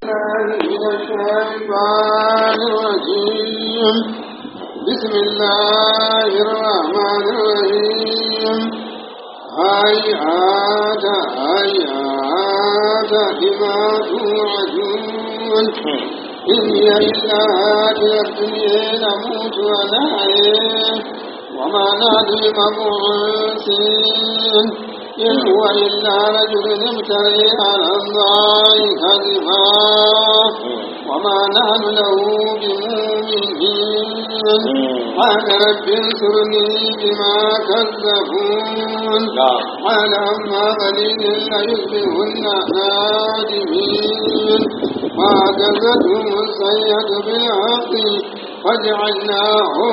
من الشيطان الرجيم بسم الله الرحمن الرحيم هيهات هيهات لما توعدون إن هي إلا هذه الدنيا نموت ونحيا وما نحن بمبعوثين إن هو إلا رجل امتري على الله كذبا وما نحن له بمؤمنين قال رب انصرني بما كذبون قال أما قليل ليصبحن نادمين فأخذتهم السيئة بالحق فجعلناهم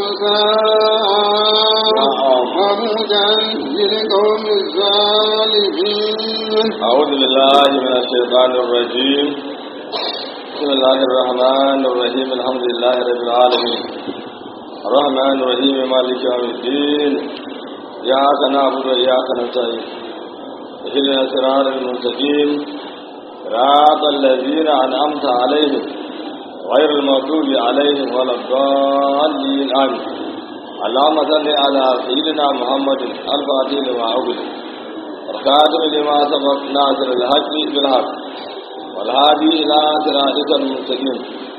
مساء وموتا للقوم الظالمين أعوذ بالله من الشيطان الرجيم بسم الله الرحمن الرحيم الحمد لله رب العالمين الرحمن الرحيم مالك يوم الدين إياك نعبد وإياك نستعين اهدنا الصراط المستقيم صراط الذين أنعمت عليهم غير المغضوب عليهم ولا الضالين آمين اللهم صل على سيدنا محمد الفاتح لما أغلق والخاتم لما سبق ناصر الحق بالحق والهادي إلى صراطك المستقيم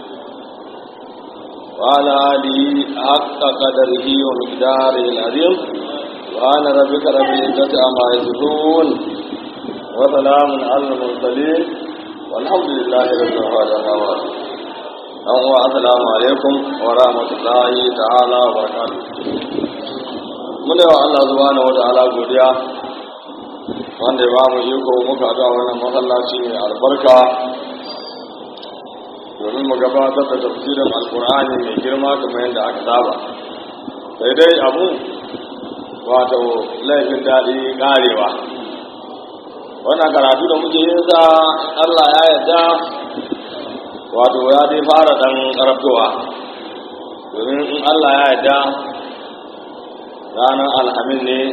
وعلى آله حق قدره ومقداره العظيم سبحان ربك رب العزة عما يصفون وسلام على المرسلين والحمد لله رب العالمين أهو السلام عليكم ورحمة الله تعالى وبركاته من يوى الله سبحانه وتعالى godiya wanda ya ba mu iko muka ga wannan masallaci mai albarka domin mu gabatar da tafsirin alkur'ani mai girma kamar yadda aka saba sai dai abu wato laifin daɗi ƙarewa wannan karatu da muke yin sa Allah ya yarda wato ya dai fara dan karatowa domin in Allah ya yarda ranar alhamin ne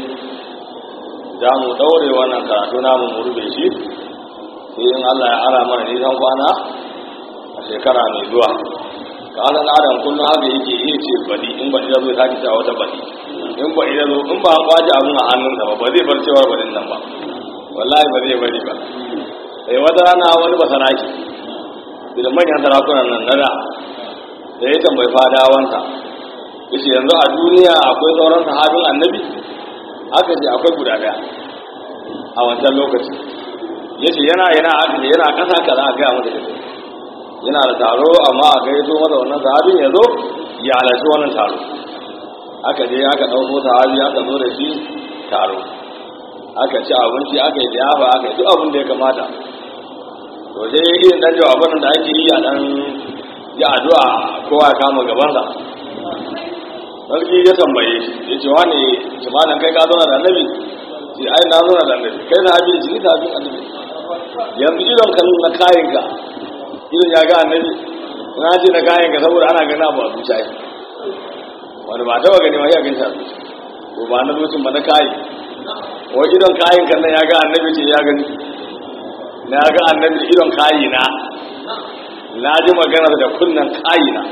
za mu ɗaure wannan karatu namu mu rufe shi sai in Allah ya ara mana nisan kwana a shekara mai zuwa ka asan adam kullum haka yake iya ce bari in ba ya zo ta ta wata bari in ba ya zo in ba an kwace abin a hannunsa ba ba zai bar cewar barin nan ba wallahi ba zai bari ba sai wata rana wani ba saraki da manyan sarakunan nan na da da ya tambayi fadawansa yace yanzu a duniya akwai sauran sahabin annabi aka ce akwai guda daya a wancan lokaci yace yana yana aka ce yana kasa kaza a gaya masa yace yana da taro amma a gaito masa wannan sahabin ya zo ya halarci wannan taro aka je aka ɗauko sahabi aka zo da shi taro aka ci abinci aka yi liyafa aka yi duk abin da ya kamata to sai irin dan jawaban da ake yi a dan ya addu'a kowa ya kama gabansa sarki ya tambaye shi ya ce wani jimanin kai ka zauna da annabi ce ai na zauna da annabi kai na abin jini ta abin annabi yanzu idon kan na kayan ka idon ya ga annabi na ce na kayan ka saboda ana gana ba a zuciya yi wani ba taba gani ma ya gani a zuciya ko ba na zucin ba na kayi wa idon kayan kan nan ya ga annabi ce ya gani na ga annabi idon kayi na na ji magana da kunnan kayi na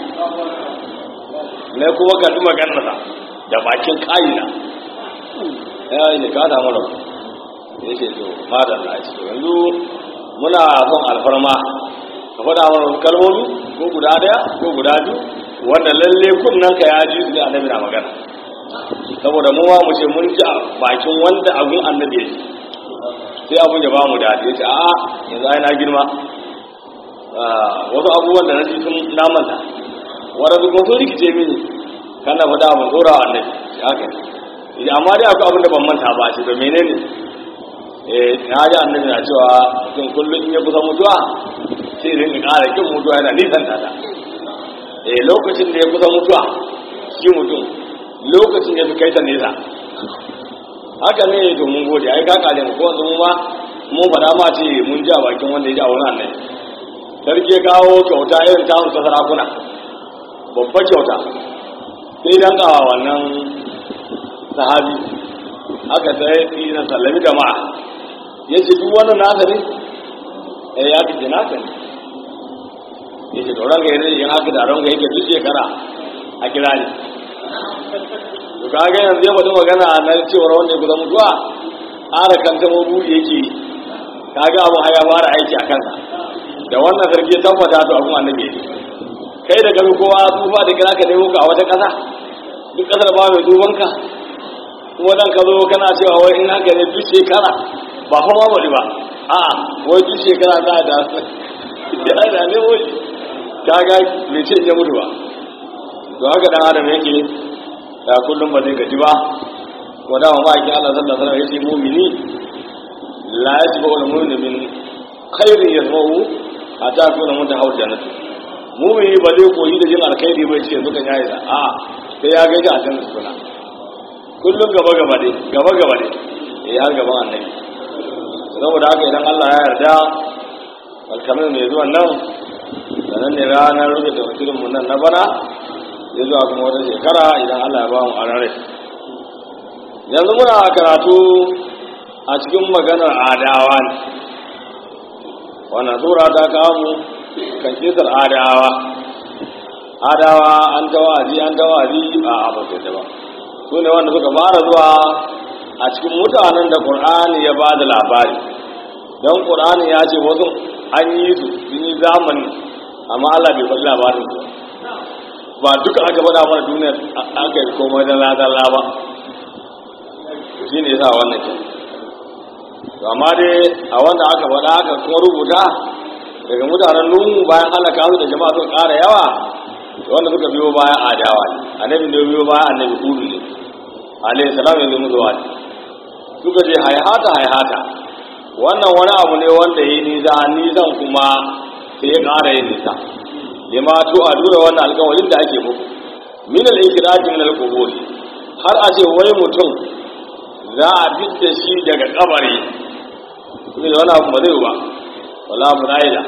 na kuma karɓi maganarsa da bakin kayina ya yi ne ka samu rabu ya ce to madalla ya ce to yanzu muna son alfarma ka faɗa mana wasu kalmomi ko guda ɗaya ko guda biyu wanda lalle kunnen ka ya ji su ne annabi na magana saboda mu ma mu ce mun ji bakin wanda abun annabi ya ji sai abun ya ba mu da ya ce a yanzu ai na girma wasu abubuwan da na ji sun namanta wadanda kuma sun rikice mini kana faɗa ban tsora wa annabi shi haka ne amma dai akwai abin da ban manta ba shi to menene eh na ji annabi na cewa mutum kullum in ya kusa mutuwa sai rin ka ƙara kin mutuwa yana nisan tata eh lokacin da ya kusa mutuwa shi mutum lokacin da ya fi kai ta nesa haka ne to mun gode ai ka kare mu ko yanzu mu ma mun faɗa ma ce mun ji a bakin wanda ya ji a wurin annabi sarki ya kawo kyauta irin ta ta sarakuna babbar kyauta sai dan kawa wannan sahabi aka sai ina sallami jama'a ya ce duk wannan nasa ne eh ya fi nasa ne ya ce tsoron ka yanzu yin haka taron ka yake duk shekara a kira ne to kaga yanzu ya faɗi magana na cewar wanda ya kusa mutuwa ƙara kanta mabudi yake kaga abu haya fara aiki a kansa da wannan sarki ya tabbata to abun annabi yake kai da gari kowa tsufa da kira ka nemo ka a wata ƙasa duk ƙasar ba mai duban ka kuma dan ka zo kana cewa wai in haka ne duk shekara ba fa mamari ba a'a wai duk shekara za a da ya da ne wai kaga bai ce ya mutu ba to haka dan adam yake da kullum ba zai gaji ba ko da ma ma'aikin Allah sallallahu alaihi wasallam yace mu'mini la yasbu al-mu'min min khairin yasma'u hatta kuna mutahaw jannatu mu'mini ba zai koyi da jin alkhairi ba ce yanzu kan yayi da a sai ya gaji a jannar suna kullum gaba gaba dai gaba gaba dai eh har gaban annabi saboda haka idan Allah ya yarda alkamin mai zuwan nan sannan ne ranar rufe tafsirin mu nan na bana ya zuwa kuma wata shekara idan Allah ya ba mu arare yanzu muna karatu a cikin maganar adawa ne wannan sura ta kamu kan kisar adawa adawa an tawazi an tawazi a abokai ta ba su ne wanda suka fara zuwa a cikin mutanen da ƙur'ani ya ba da labari don ƙur'ani ya ce wasu an yi su sun yi zamani amma Allah bai faɗi labarin su ba duka aka faɗa mana duniyar aka yi komai da ladalla ba shi ne yasa wannan ke amma dai a wanda aka faɗa aka kuma rubuta daga mutanen nuhu bayan halaka su da jama'a suka ƙara yawa wanda suka biyo bayan adawa ne annabi da biyo bayan annabi hudu ne alayhi salam yanzu mu zuwa suka je haihata haihata wannan wani abu ne wanda ya yi nisa nisan kuma sai ya ƙara yin nisa lima to a dura wannan alƙawarin da ake muku min al-ikraji min al-qubur har a ce wai mutum za a fitta shi daga kabari ne da wani abu ba zai ba wala muraida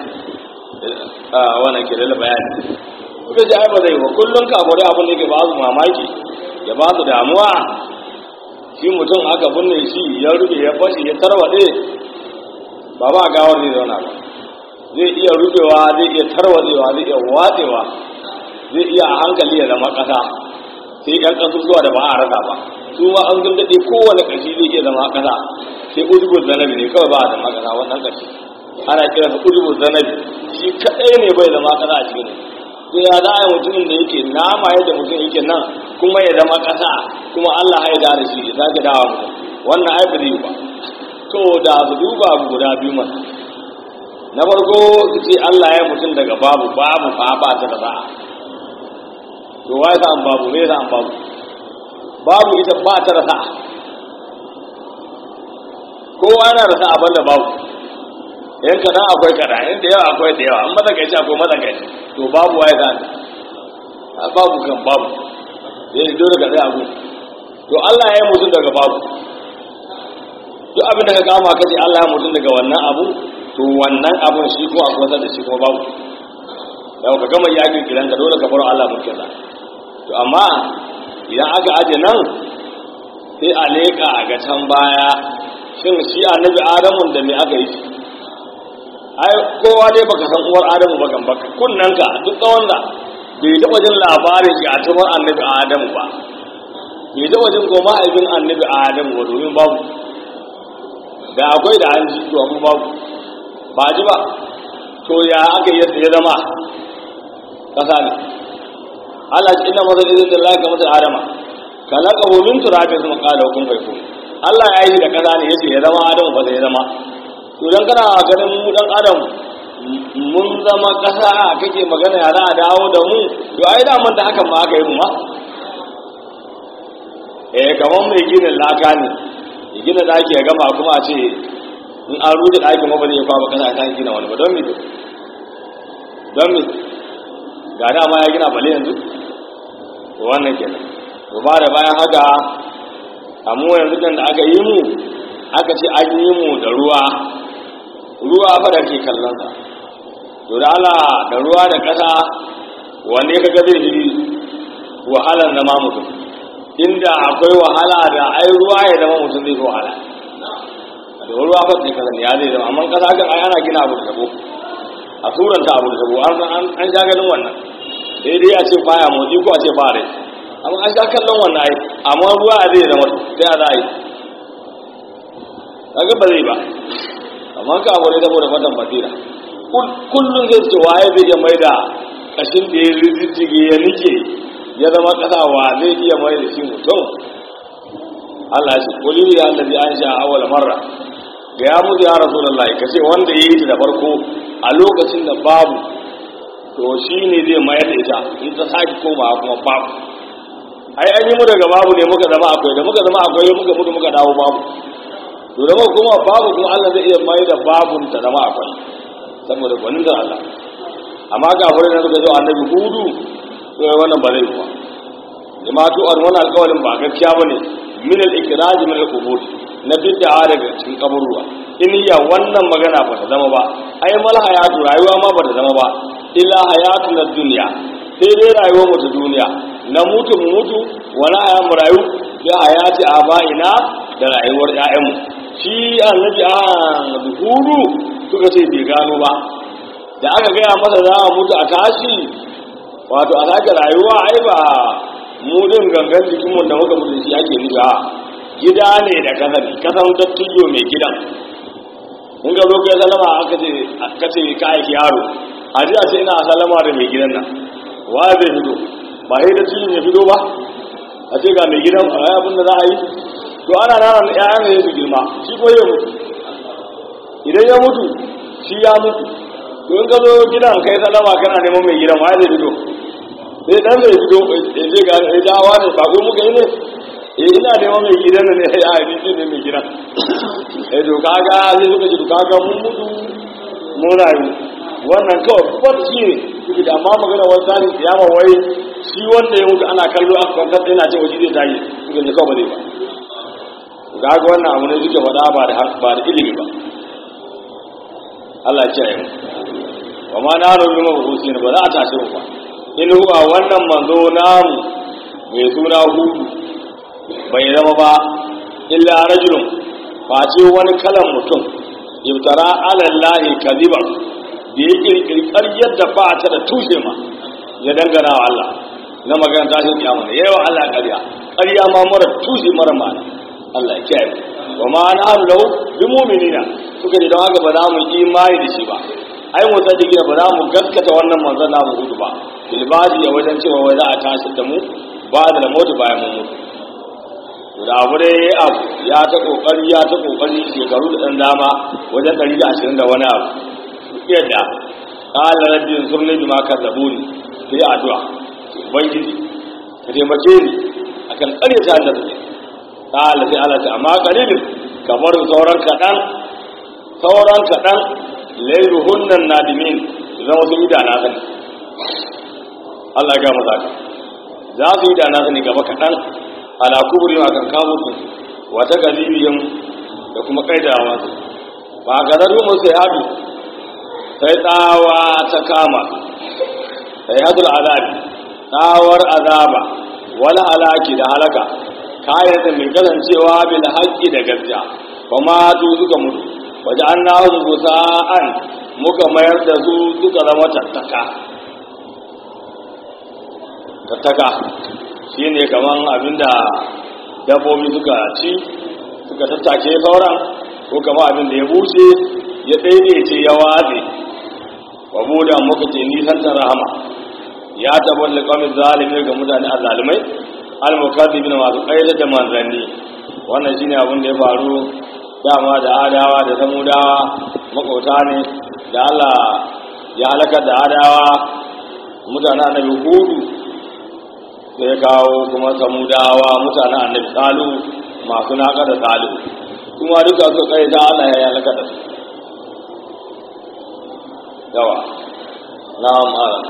a wannan ke da bayani kuka ji ai ba zai ba kullun ka gore abun da ke ba su mamaki ya ba su damuwa shi mutum aka binne shi ya rufe ya fashi ya tarwade ba ba gawar zai zauna ba zai iya rufewa zai iya tarwatsewa zai iya watsewa zai iya a hankali ya zama ƙasa sai yan ƙasusuwa da ba a rasa ba su ma an sun daɗe kowane ƙashi zai iya zama ƙasa sai ujubun zanabi ne kawai ba a zama ƙasa wannan ƙashi ana kira sa ujubun zanabi shi kaɗai ne bai zama ƙasa a cikin to ya za a yi mutumin da yake nama yadda mutum yake nan kuma ya zama ƙasa kuma Allah ya da shi ya sake dawa mutum wannan ai ba zai ba to da su duba abu guda biyu mana na farko su ce Allah ya mutum daga babu babu fa ba ta da sa'a to wai sa an babu me sa an babu babu ita ba ta da sa'a kowa yana da sa'a banda babu yan kaɗan akwai kaɗan yan da yawa akwai da yawa an matsakaici akwai matsakaici to babu waye za a babu kan babu ya yi dole ka zai abu to Allah ya yi mutum daga babu duk abin da ka kama kace Allah ya mutum daga wannan abu to wannan abun shi ko a kusa da shi kuma babu yau ka gama yakin kiran ka dole ka bar Allah mulkin sa to amma idan aka aje nan sai a leka a ga can baya shin shi annabi adamu da me aka yi shi ai kowa dai baka san uwar adamu ba kan baka kunnan ka duk tsawon da bai taɓa jin labarin shi a tumar annabi adamu ba bai taɓa jin ko mahaifin annabi adamu ba domin babu da akwai da an ji to amma babu ba ji ba to ya aka yi ya zama kasa ne Allah ce inna mazal izin lillahi ka mazal adama kalaka hu min turabin sun qala hukum fayakun Allah ya yi da kasa ne yace ya zama adamu ba ya zama to dan kana ganin mu dan adam mun zama kasa kake magana ya za a dawo da mu to ai da man da hakan ma aka yi mu ma eh kaman mai ginin laka ne ya gina daki ya gama kuma a ce in an rute ɗakin ma ba zai kwaba kasa ta gina wani ba don me don me ga dama ya gina bale yanzu to wannan kenan to ba da bayan haka amma yanzu kan da aka yi mu aka ce an yi mu da ruwa ruwa fa da ke kallon sa to da Allah da ruwa da ƙasa wanne ka ga zai yi wahalar zama mutum inda akwai wahala da ai ruwa ya zama mutum zai fi wahala da ruwa fa sai kaza ya zai zama amma kasa kan ai ana gina abu da ko a turanta abu da tabo an an sha ganin wannan sai dai a ce baya motsi ko a ce ba rai amma an sha kallon wannan ai amma ruwa a zai zama sai a za a yi kaga ba zai ba amma ka abu ne saboda fatan basira kullum zai ce waye zai iya mai da kashin da ya rijijjige ya nike ya zama kasa wa zai iya mai da shi mutum Allah ya ce kuli ya allazi an sha awwal marra ga ya mutu ya rasulullahi kace wanda yayi ta da farko a lokacin da babu to shine zai mayar da ita in ta saki koma kuma babu ai an yi mu daga babu ne muka zama akwai da muka zama akwai muka mutu muka dawo babu to da muka kuma babu kuma Allah zai iya mai da babun ta zama akwai saboda gwanin da Allah amma ga wurin da suka zo annabi hudu to wannan ba zai kuwa jama'atu an wannan alƙawarin ba gaskiya bane min al-ikraj min al-qubur na bid'a daga cikin kaburruwa in ya wannan magana ba ta zama ba ai mal hayatu rayuwa ma ba ta zama ba illa hayatu na duniya sai dai rayuwar mu ta duniya na mutu mu mutu wani haya mu rayu bi hayati aba'ina da rayuwar ƴaƴanmu shi annabi a hudu suka ce bai gano ba da aka gaya masa za a mutu a tashi wato a sake rayuwa ai ba mudin gangan jikinmu da muka mutu shi ake nufi a gida ne da kasani kasan dattijo mai gidan in ga zo kai salama aka ce ka ce ka aiki yaro a ji a ce ina salama da mai gidan nan wa zai fito ba sai dattijo ya fito ba a ce ga mai gidan a abin da za a yi to ana nana na ƴaƴan da su girma shi ko ya mutu idan ya mutu shi ya mutu to in ka zo gidan kai salama kana neman mai gidan wa zai fito sai dan zai fito ya je ga ya dawa ne ba ko muka yi ne eh ina neman mai gidan ne ya yi shi ne mai gidan eh to kaga sai suka ji to kaga mun mutu mun rayu wannan kawai bacci ne suke da amma magana wani tsarin kiyama wai shi wanda ya mutu ana kallo a kwantar yana ce waje zai tayi suka ji kawai ba zai ba kaga wannan abu ne suke faɗa ba da ba da ilimi ba Allah ya kiyaye mu wa ma na rubu mabusin ba za a tashi mu ba in huwa wannan manzo namu mai suna hudu bai zama ba illa rajulun face wani kalan mutum ibtara alallahi kadiban da ya kirkiri ƙaryar da ba ta da tushe ma ya dangana wa Allah na magana tashin kiyama da yawa Allah ƙarya ƙarya ma mara tushe mara ma'ana Allah ya kiyaye wa ma na lahu bi mu'minina suka ji don haka ba za mu imani da shi ba ai mu sadiki ba za mu gaskata wannan manzon namu hudu ba bilbadi ya wajen cewa wai za a tashi da mu ba da mutu bayan mun mutu da abu dai abu ya ta kokari ya ta kokari shekaru da dan dama wajen 120 da wani abu yadda qala rabbi ansurni bima kadzabuni sai addu'a ubangiji ka taimake ni akan ƙaryata da take qala sai Allah ta amma qalilin kamar sauran kadan sauran kadan lairuhunnan nadimin zama sun yi da na sani Allah ya gama zaka za su yi da na sani gaba kaɗan ala kuburin akan kawo su wata galibiyin da kuma kaidawa su ba ga zaru musu ya hadu sai tsawa ta kama sai hadul azabi tsawar azaba wala halaki da halaka kayan da mai kasancewa bil haqqi da gaskiya kuma su suka mutu waje an nahun gusa'an muka mayar da su suka zama tattaka tattaka shi ne kaman abinda dabbobi suka ci suka tattake sauran ko kama abinda ya bushe ya daidaice ya watse wa buda muka ce nisantar rahama ya tabbar da kwamin zalimi ga mutane a zalimai al-mukaddibi na masu ƙaida da manzanni wannan shine abin da ya faru dama da adawa da samudawa makauta ne da Allah ya halakar da adawa mutanen annabi hudu sai kawo kuma samudawa mutanen annabi salu masu naka da salu kuma duka su kai da Allah ya halakar da su yawa na mara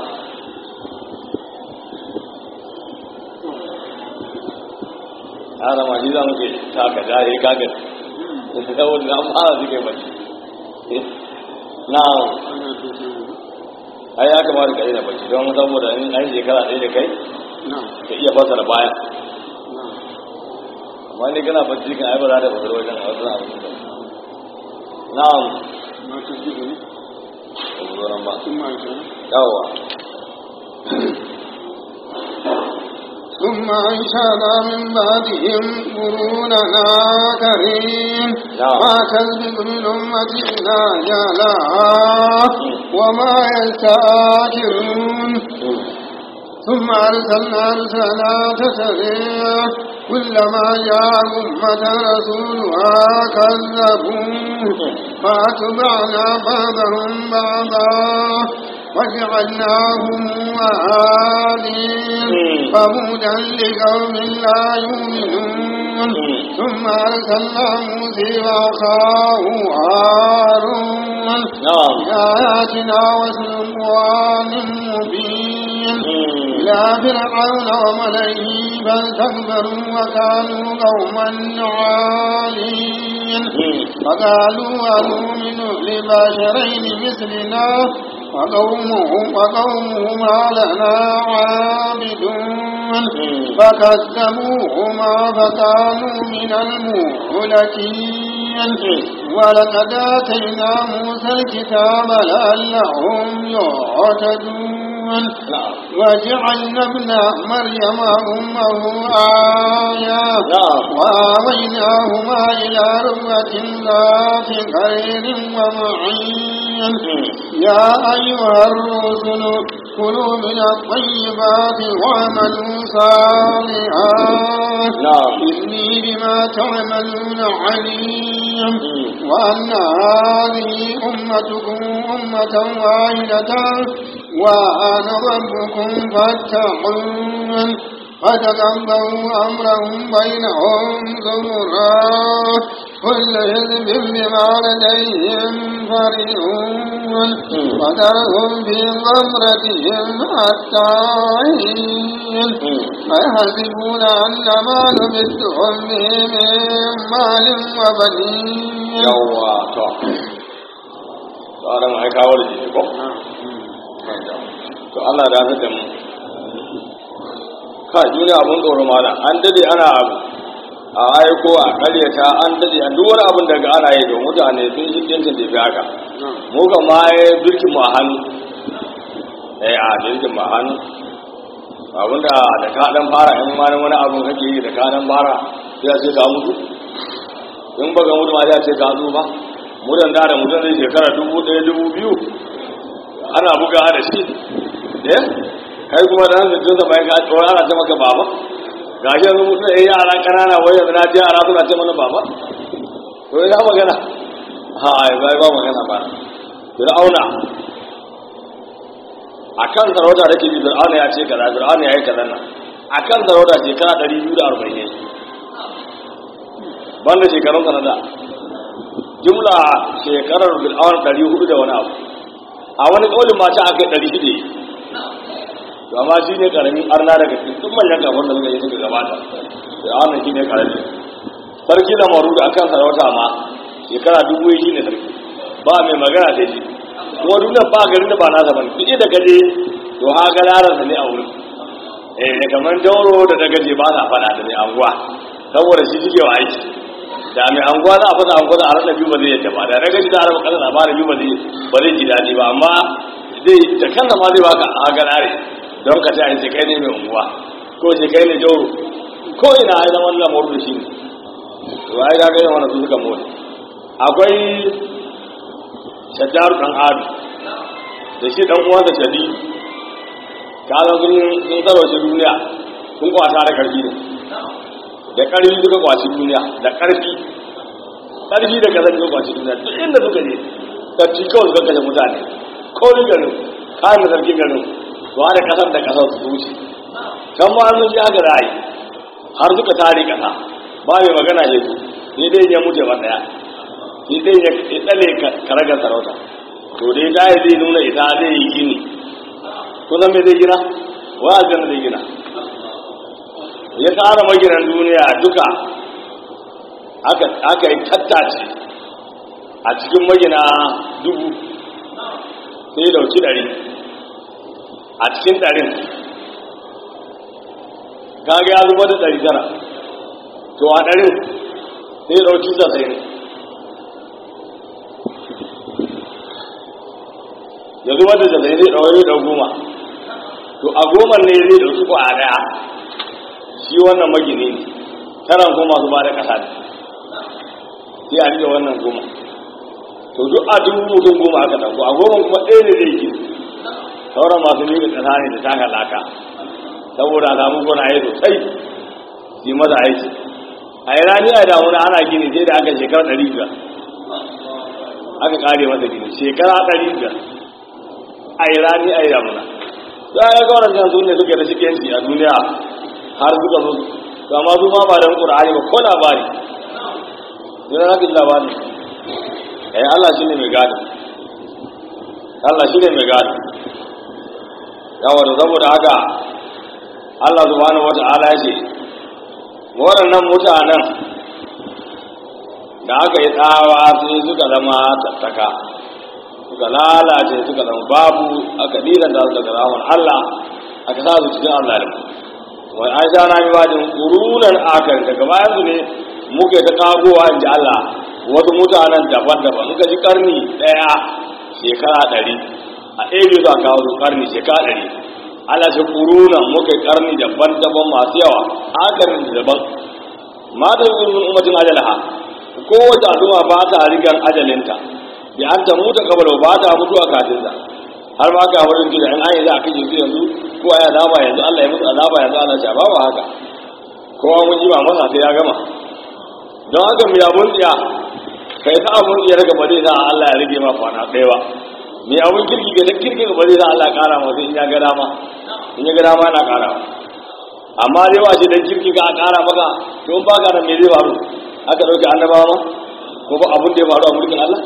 ana ma shi za mu ke taka dare kaga saboda na fara suke mace na ai ya kamata ka daina bacci don saboda in an shekara ɗaya da kai ka iya fasara baya amma ne kana bacci kan ai ba za ta fasara wajen a wasu abu na'am mu zo nan ba ثم أنشأنا yawa ثم أنشأنا من بعدهم قرونا آخرين نعم. ما تسبق من أمة إلا جالها وما يستأخرون ثم أرسلنا رسلا تسريع كلما جاء أمة رسولها كذبوه فأتبعنا بعضهم بعضا وجعلناهم آلين فبودا لقوم لا يؤمنون ثم أرسلنا موسى وأخاه هارون na'am بآياتنا وسلطان مبين إلى فرعون وملئه فاستكبروا وكانوا قوما عالين فقالوا أنؤمن لبشرين مثلنا وقومهم وقومهما لنا عابدون فكذبوهما فكانوا من المهلكين ولقد آتينا موسى الكتاب لعلهم يهتدون na'am وجعلنا ابن مريم أمه آية na'am وآويناهما إلى ربة ذات خير ومعين يا أيها الرسل كلوا من الطيبات واعملوا صالحا نعم. إني بما تعملون عليم وأن هذه أمتكم أمة واحدة وأنا ربكم فاتقون فتقبلوا أمرهم بينهم زمرا كل حزب بما لديهم فرحون وذرهم في غمرتهم حتى حين أيحسبون أن ما نمدهم به من مال وبنين yawa to tsarin ai kawo da jini ko to Allah da fi da mu ka duniya abun tsoro mana an dade ana abu a aiko a karyata an dade a duk wani abin daga ana yi don mutane sun shi ɗinkin da fi haka mu kan ma ya birkin mu a hannu eh a birkin mu a hannu abinda da ka dan fara in ma wani abun kake yi da ka dan fara sai a ce ka mutu in baka mutu ma ya ce ka ba mudan da da mutum zai shekara dubu ɗaya dubu biyu ana buga da shi eh kai kuma da hanzu tun zama ka tsoro ana ce maka baba ga shi yanzu mutum ya yara ƙanana wai yanzu na ji yara suna ce mana baba to ya magana ha ai bai ba magana ba fir'auna akan sarauta da ke bi fir'auna ya ce kaza fir'auna ya yi kaza nan akan sarauta shekara ɗari biyu da arba'in ne banda shekarun kanada jumla shekarar bil'awar ɗari hudu da wani abu a wani ƙaunin mata aka yi ɗari shida to amma shi ne ƙaramin arna daga cikin duk manyan kafin da suka yi suka gabata bil'awar shi ne ƙarami sarki na maru da akan sarauta ma shekara dubu shi ne sarki ba mai magana da shi kuma duniya ba garin da ba nasa ba ne da gaje to ha ga lararsa ne a wurin eh da kamar jauro da dagaje ba sa faɗa da mai anguwa saboda shi suke wa aiki da mai anguwa za a fasa anguwa a rasa biyu ba zai yadda ba da na gaji da araba kasa labarin biyu ba zai ba zai ji daɗi ba amma zai da kansa ma zai baka a ganare don ka ce a ce kai ne mai unguwa ko ce kai ne jauro ko ina ya zama wannan mawar da shi ne to ai ga ga wannan su suka motsa akwai shaddaru dan adu da shi dan uwansa shadi kalan sun sun sarwace duniya sun kwata da karfi ne da ƙarfi suka kwaci duniya da ƙarfi ƙarfi da kasar suka kwaci duniya duk inda suka je sarki kawai suka kashe mutane kowai garin kayan da sarki garin su hada kasar da kasar su wuce can ma sun ji haka ra'ayi har suka tare kasa ba mai magana ya su sai dai ya mutu ba daya sai dai ya tsale karagar sarauta to dai da zai nuna ita zai yi gini kusan me zai gina wa aljanna zai gina ya tsara maginan duniya duka aka yi tattace a cikin magina dubu sai ya dauki ɗari a cikin ɗarin kaga ya zuba da ɗari tara to a ɗarin sai ya dauki zasai ya zubar da zai zai ɗaure da goma to a goma ne zai ɗauki ko a ɗaya shi wannan magini ne taran kuma su ba da ƙasa ne sai a rike wannan goma to duk a dubu mutum goma aka ɗauko a goma kuma ɗaya ne zai gina sauran masu miƙa ƙasa ne da taka laka saboda a samu gonaye sosai yi masa aiki a yi rani a damuna ana gini sai da aka shekara ɗari biyar aka ƙare masa gini shekara ɗari biyar a yi rani a yi damuna za a yi ga wadannan su ne suke da shikenci a duniya har suka zo to amma su ma ba don ƙur'ani ba ko labari yana na kin labari eh Allah shine mai gado Allah shine mai gado yawa da saboda haka Allah subhanahu wata'ala ya ce waɗannan mutanen da aka yi tsawa sai suka zama tattaka suka lalace suka zama babu aka diran da suka zama Allah aka sa su cikin Allah da wai an sha rami bajin ƙurunan akar daga bayan su ne muke ta kagowa in ji Allah wasu mutanen daban-daban in ka ji karni ɗaya shekara ɗari a ɗaya zuwa kawo su karni shekara ɗari Allah shi ƙurunan muke karni daban-daban masu yawa akarin da daban mata yi min umatin ajalaha kowace al'umma ba ta rigar ajalinta bi an ta mutu kabalo ba ta mutuwa katinta har ma ka wurin gida in an yi za a kashe su yanzu ko a yi azaba yanzu Allah ya musu azaba yanzu ana sha ba haka kowa mun ji ba masa sai ya gama don haka mu yabon tsiya kai sa abun tsiya daga ba zai sa Allah ya rage ma kwana ɗaya ba mai abun kirki ga kirki ga ba zai sa Allah ya ƙara masa in ya ga dama in ya ga dama yana ƙara amma dai wa ce dan kirki ka a ƙara maka to in baka da me zai faru aka ɗauke annabawa ma ko ba abun da ya faru a mulkin Allah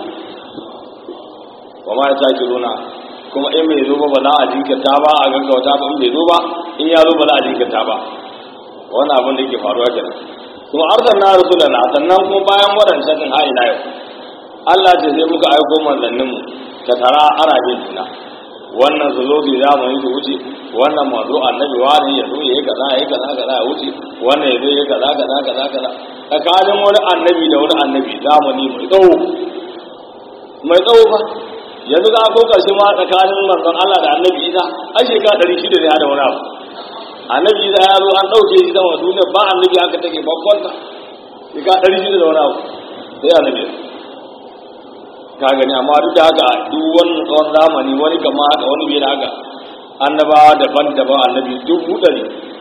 wa ma ya taki runa kuma in bai zo ba ba za a jinkirta ba a gaggauta ba in bai zo ba in ya zo ba za a jinkirta ba wannan abin da yake faruwa kenan kuma arzan na rasulana sannan kuma bayan waɗancan din ha'ila yau Allah ce sai muka aiko manzannin mu ta tara ana bin juna wannan su zo su zamani su wuce wannan manzo annabi wani ya zo yayi kaza yayi kaza kaza ya wuce wannan ya zo yayi kaza kaza kaza kaza tsakanin wani annabi da wani annabi zamani mai tsawo mai tsawo fa yanzu za a ko karshe ma tsakanin manzon Allah da annabi Isa a shekara ɗari shida ne da wani abu annabi Isa ya zo an ɗauke shi sama duniya ba annabi aka take babban ta shekara ɗari shida da wani abu sai annabi ka gani amma duk da haka duk wannan tsawon zamani wani kama haka wani bai da haka annabawa daban-daban annabi dubu ɗari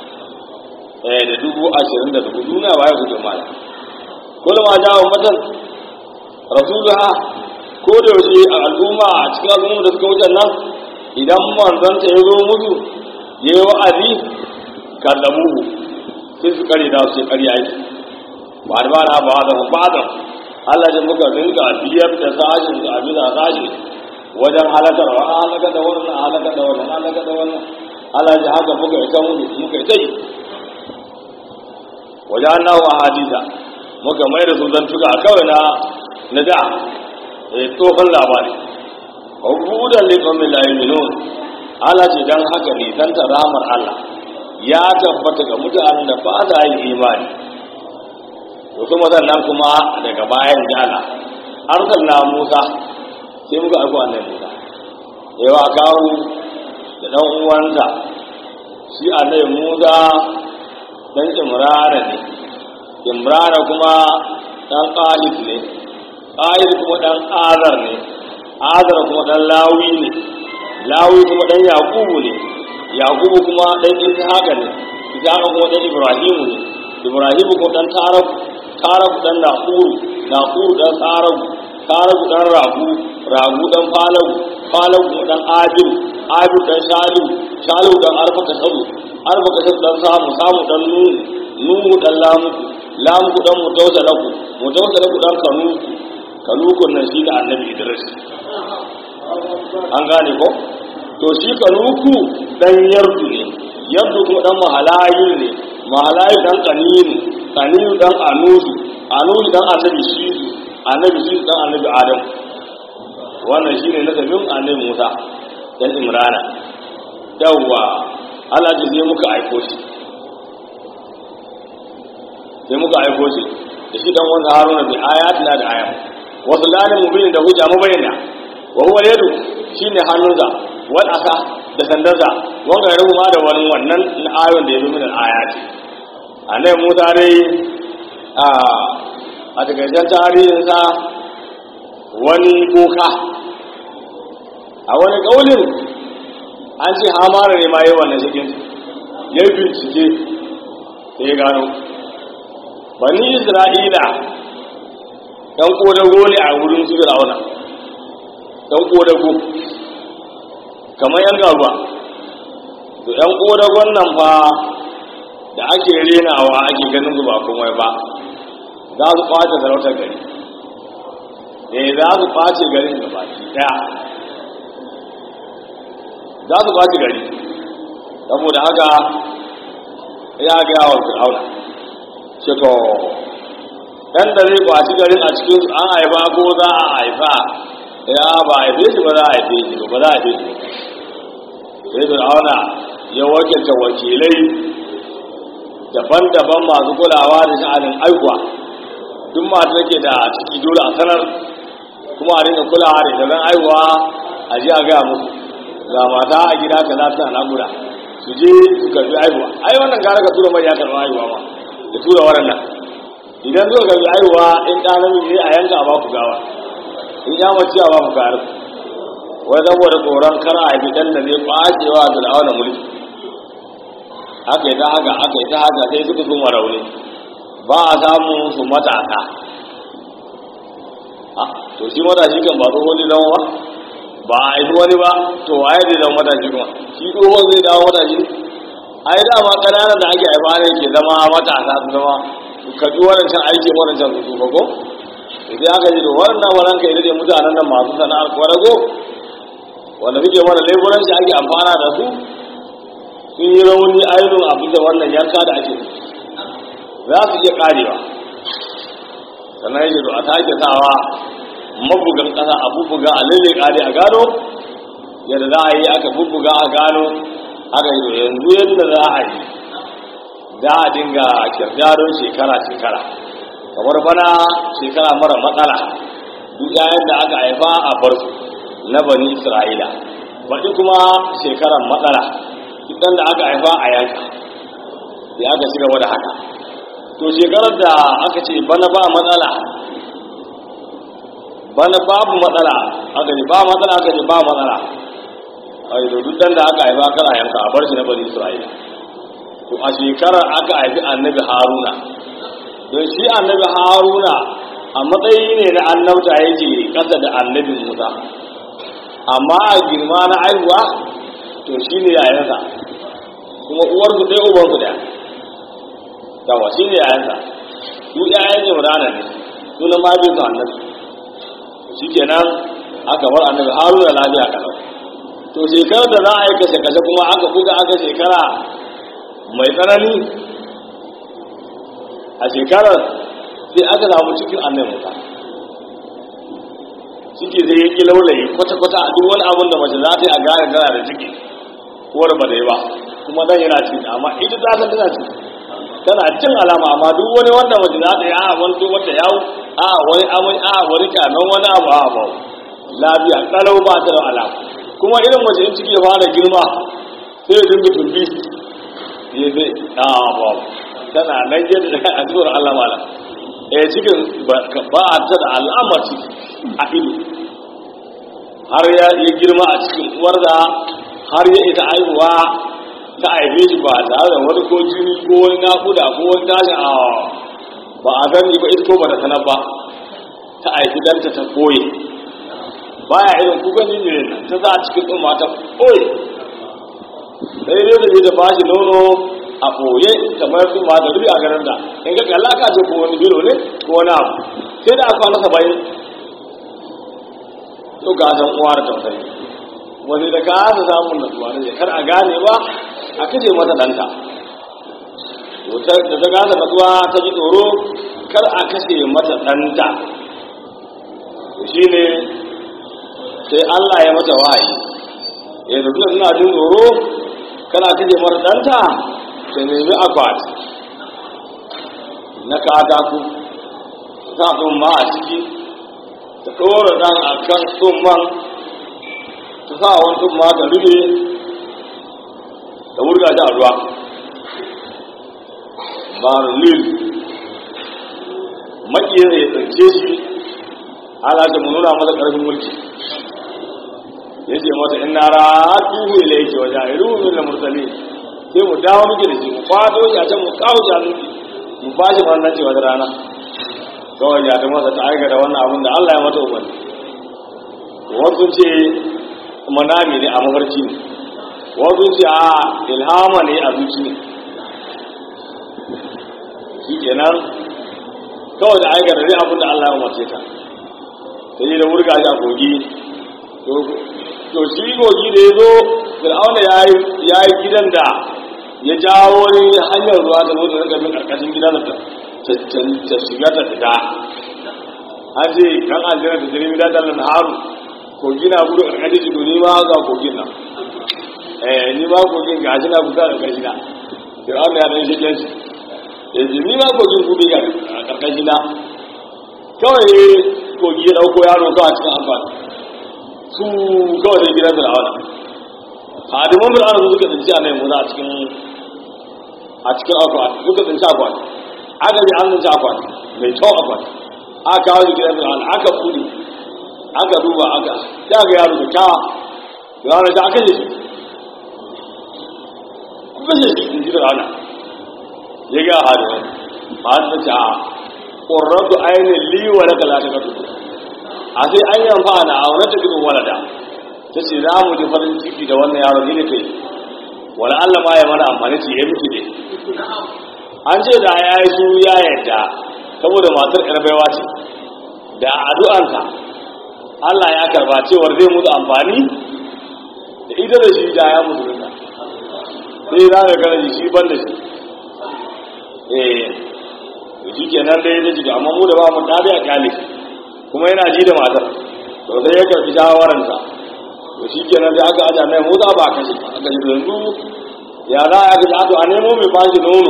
eh da dubu ashirin da dubu duniya ba ya kuke mala kullum ma jawo matan rasuluha ko da yaushe a al'umma a cikin al'umma da suka wuce nan idan manzanta ya zo musu ya yi wa'azi kallamu sai su kare da su kare yaki ba da ba na ba da ba da Allah ya muka rinka biyar da sashin da abin da sashi wajen halakar wa halaka da wannan halaka da wannan halaka da wannan Allah ya haka muka yi kan muka yi tai wajen annahu ahadisa muka mai da su zantuka kawai na na da tsohon labari hukudan liƙomin layiminun ala ce don haka nisanta ramar Allah ya tabbata ga mutanen da ba za yi imani da kuma sannan kuma daga bayan jana arsal na musa sai muka aiko annabi musa yawa kawo da ɗan uwansa shi annabi musa ɗan imrana ne imrana kuma ɗan ƙalif ne ƙayir kuma ɗan azar ne azar kuma ɗan lawi ne lawi kuma ɗan yakubu ne yakubu kuma ɗan ishaqa ne ishaqa kuma ɗan ibrahimu ne ibrahimu kuma ɗan taraku taraku ɗan nahuru nahuru ɗan taraku taraku ɗan ragu ragu ɗan falagu falagu kuma ɗan abiru abiru ɗan shalu shalu ɗan arfaka sabu arfaka sabu ɗan samu samu ɗan nuhu nuhu ɗan lamuku lamuku ɗan mutausalaku mutausalaku ɗan kanuku kalukun nan shi da annabi idris an gane ko to shi kaluku dan yardu ne yardu kuma dan mahalayu ne mahalayu dan kaninu kaninu dan anudu anudu dan annabi shidu annabi shidu dan annabi adam wannan shine nasabin annabi musa dan imrana yawwa Allah ji sai muka aiko shi sai muka aiko shi da shi dan wanda haruna bi ayatina da ayat wasu lalin mubinin da hujja mabayyana wa huwa yadu shine hannunsa wal asa da sandarsa wanga ya rubu ma da wani wannan na ayon da ya zo min ayati annabi Musa dai a a takaicen tarihinsa wani boka a wani ƙaunin an ce hamara ne ma yi wannan cikin ya bincike sai ya gano bani isra'ila ɗan ƙodago ne a wurin su fir'auna ɗan ƙodago kamar yan garuwa to ɗan ƙodagon nan fa da ake renawa ake ganin su ba komai ba za su kwace sarautar gari eh za su kwace garin gaba ɗaya za su kwace gari saboda haka ya gaya wa fir'auna ce to ɗan da zai kwaci garin a cikin su an haifa ko za a haifa ya ba a haife shi ba za a haife shi ba za a haife shi sai fir'auna ya wakilta wakilai daban-daban masu kulawa da sha'anin aikuwa duk mata ke da ciki dole a sanar kuma a dinga kulawa da ita don aihuwa a ji a gaya musu ga mata a gida ka za ta naguda su je su karbi aihuwa ai wannan gara ka tura mai ya karbi aihuwa ma da tura waɗannan idan zuwa karbi aihuwa in ɗa namiji ne a yanka a baku gawa in ya mace a baku gari wai saboda tsoron kar a haifi ɗan da zai ɓacewa da da'awa mulki aka yi ta haka aka yi ta haka sai suka suma rauni ba a samun su matasa to shi matashi kan ba tsohon ne zama ba ba a haifi wani ba to waye zai zama matashi kuma shi tsohon zai dawo matashi a yi dama ƙananan da ake haifa ne ke zama matasa su zama ka ji wadancan aiki wadancan su su ko idan aka ji da wannan wannan ka yi da mutanen nan masu sana'ar kwarago wanda muke mana laifuranci ake amfana da su sun yi rauni ainihin abin da wannan yanka da ake za su iya karewa sannan yake a sake sawa mabugan ƙasa a bubbuga a lalle kare a gano yadda za a yi aka bubbuga a gano aka yi yanzu yadda za a yi za a dinga kirdaron shekara-shekara kamar bana shekara mara matsala duk yayin da aka haifa a bar su na bani isra'ila baɗi kuma shekarar matsala duk ɗan da aka haifa a yanka sai aka shiga wada haka to shekarar da aka ce bana ba matsala bana babu matsala aka ce ba matsala aka ce ba matsala a yi duk ɗan da aka haifa kana yanka a bar shi na bani isra'ila to a shekarar aka haifi annabi haruna don shi annabi haruna a matsayi ne na annabta yake ƙasa da annabi musa amma a girma na aihuwa to shi ne yayansa kuma uwarsu ɗaya ubansu ɗaya yawa shi ne yayansa su yayan jimrana ne sunan mahaifin su annabi shi kenan aka bar annabi haruna lafiya kalau to shekarar da za a yi kashe-kashe kuma aka buga aka shekara mai tsanani a shekarar sai aka samu cikin annabi musa ciki zai yi kilaulayi kwata-kwata a duk wani abin da mace za ta yi a gane tana da ciki uwar ba da yi ba kuma zan yana ciki amma ita ta san tana ciki tana cin alama amma duk wani wanda mace za ta yi a wani to wata yawo a wani amai a wani kyanon wani abu a ba lafiya kalau ba ta da alama kuma irin mace in ciki ya fara girma sai ya dinga tumbi ya zai a ba tana nan yadda a zuwar Allah mala eh cikin ba a ta da alamar ciki a ido har ya yi girma a cikin uwar da har ya ita aihuwa ta aife shi ba tare da wani ko jini ko wani nakuda ko wani tashin a ba a gani ba ita ko ba ta sanar ba ta aifi danta ta koye baya irin kukan jinjirin nan ta za a cikin tsumma ta koye sai dai da ta ba shi nono a ɓoye kamar su ma da rubi a garin da in ka kalla ka ce ko wani biro ne ko wani abu sai da aka masa bayan to ga san uwa da tausayi wani da ka hasa samun nasuwa ne kar a gane ba a kace mata danta da ta gasa nasuwa ta ji tsoro kar a kashe mata danta shi ne sai Allah ya mata wahayi ya da suna jin tsoro kana kace mata danta ta nemi akwati na katako ta ma a ciki ta ɗora ɗan a kan tsumman ta su sa wani tun ma ta rufe da wurga shi a ruwa barulil makiyar ya tsince shi ana ce mu nuna masa ƙarfin mulki ya ce mata in na ratuhu ila yake waje a iru min mursali sai mu dawo muke da shi mu kwato shi a can mu kawo shi a nufi mu ba shi wannan ce wata rana kawai ya ta masa ta aikata wannan abin da Allah ya mata umarni wasu ce manami ne a mafarki ne wasu ce a ilhama ne a zuci ne shi kenan kawai da aikata ne abin da Allah ya umarce ta ta yi da wurga shi a kogi to shi kogi da ya zo fir'auna ya yi gidan da ya jawo wani hanyar ruwa ta zo da rika bin karkashin gidan ta ta shiga ta fita an ce kan aljanna ta jirgin da dalan haru kogi na gudu karkashin jido ni ma ga kogin nan eh ni ma kogin ga shi na guda karkashin na fir'auna ya dan shi kenshi ya ce ni ma kogin gudu ga karkashin na kawai kogi ya dauko yaro kawai a cikin amfani su kawai da gidan fir'auna hadiman fir'auna su suka tsinci a nan muza a cikin a cikin akwati suka tsinci akwati aka ji an tsinci akwati mai kyau akwati aka kawo shi gidan fir'auna aka kudi aka duba aka ta ga yaro da kyawa fir'auna ta aka yi shi kuka shi in ji fir'auna ya ga hadiman hadiman ta ƙorratu ainihin liwa na kala ta kasu a sai an yi amfana a wani tafiyin walada ta ce za mu ji farin ciki da wannan yaro ne kai wani allah ma ya mana amfani ce ya miki ne an ce da ya yi su ya yadda saboda matar baiwa ce da addu'anta allah ya karba cewar zai mutu amfani da ita da shi da ya mutu rinka sai za ka gana shi ban da shi eh shi kenan dai da shi amma mu da ba mu dare a kyale shi kuma yana ji da matar to sai ya karbi shawararsa to shi kenan sai aka aja mai motsa ba ka shi aka ji yanzu ya za a ga to a nemo mai bashi nono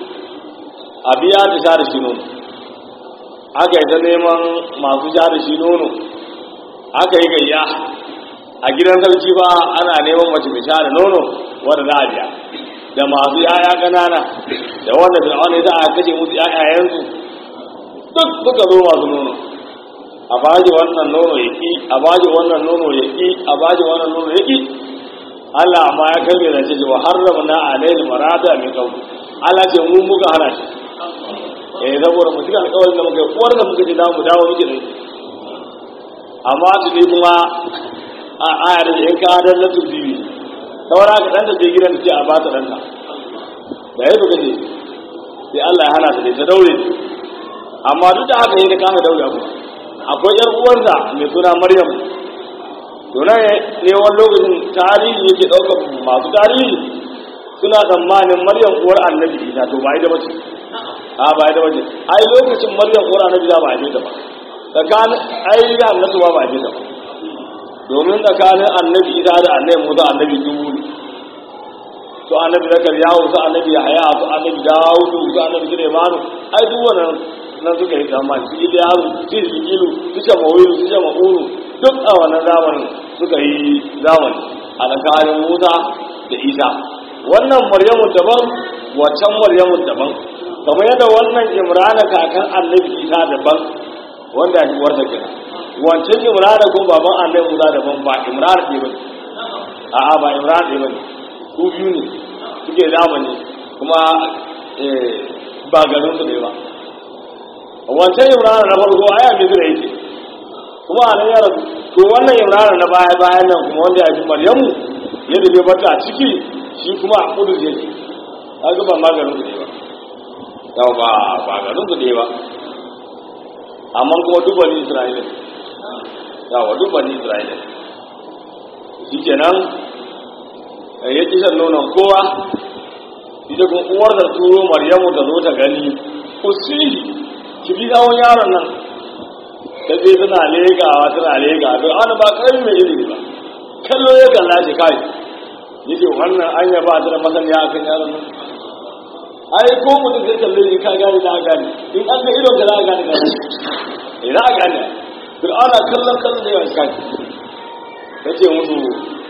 a biya ta sha da shi nono aka yi ta neman masu sha da shi nono aka yi gayya a gidan sarki ba ana neman mace mai sha da nono wanda za a biya da masu yaya ƙanana da wanda fir'auna ya za a kashe musu yayayensu duk suka zo masu nono a baji wannan nono ya ƙi a baji wannan nono ya ƙi a baji wannan nono ya ƙi Allah amma ya karbe da ce wa harrama na alayhi marada min qawl Allah ce mu muka hana shi eh saboda mu cika alƙawarin da muka yi uwar da muka ce da mu dawo miki da amma su ne kuma a ayar da in ka adar na turbibi saura ka ɗanta je gidan da ce a ba ta ɗanta da ya buga ne sai Allah ya hana ta ne ta daure amma duk da haka yi da kama daure abu akwai yar uwarsa mai suna maryam tuna ne wani lokacin tarihi yake ɗaukar masu tarihi suna tsammanin maryam uwar annabi isa to ba ita ba ce a ba ita ba ce ai lokacin maryam uwar annabi isa ba a ta ba tsakanin ai da annabi ba ba a ta ba domin tsakanin annabi isa da annabi musa annabi dubu ne su annabi zakar yawo su annabi haya su annabi dawudu su annabi sulaimanu ai duk wannan nan suka yi zamani su gida yaro su yi ilu su ce mawilu su ce ma'unu duk a wannan zamanin suka yi zamani a tsakanin musa da isa wannan maryamu daban wancan maryamu daban kamar yadda wannan imrana kakan annabi isa daban wanda ya fi warta kira wancan imrana kuma baban annabi musa daban ba imrana ɗaya bane a'a ba imrana ɗaya bane su biyu ne suke zamani kuma ba garin su ne ba wancan imrana na farko aya mai zira yake kuma a nan ya rasu to wannan imrana na baya bayan nan kuma wanda ya fi maryamu yadda bai bata a ciki shi kuma a kudu zai ce kaga ba maganin su ne ba yau ba ba garin su ne ba amma kuma duba ni isra'ila yawa duba ni isra'ila shi kenan ya ƙi shan nonon kowa ita kuma uwar da turo maryamu ta zo ta gani usiri ki bi tsawon yaron nan ta je tana legawa tana legawa don ana ba karami mai ilimi ba kallo ya kalla shi kai yake wannan an ya ba ta da masaniya a kan yaron nan ai ko mutum zai kalle ni ka gane da gane in an ga idon ka za a gane gane eh za a gane fir'auna kallon kallon da yawan kai ta ce musu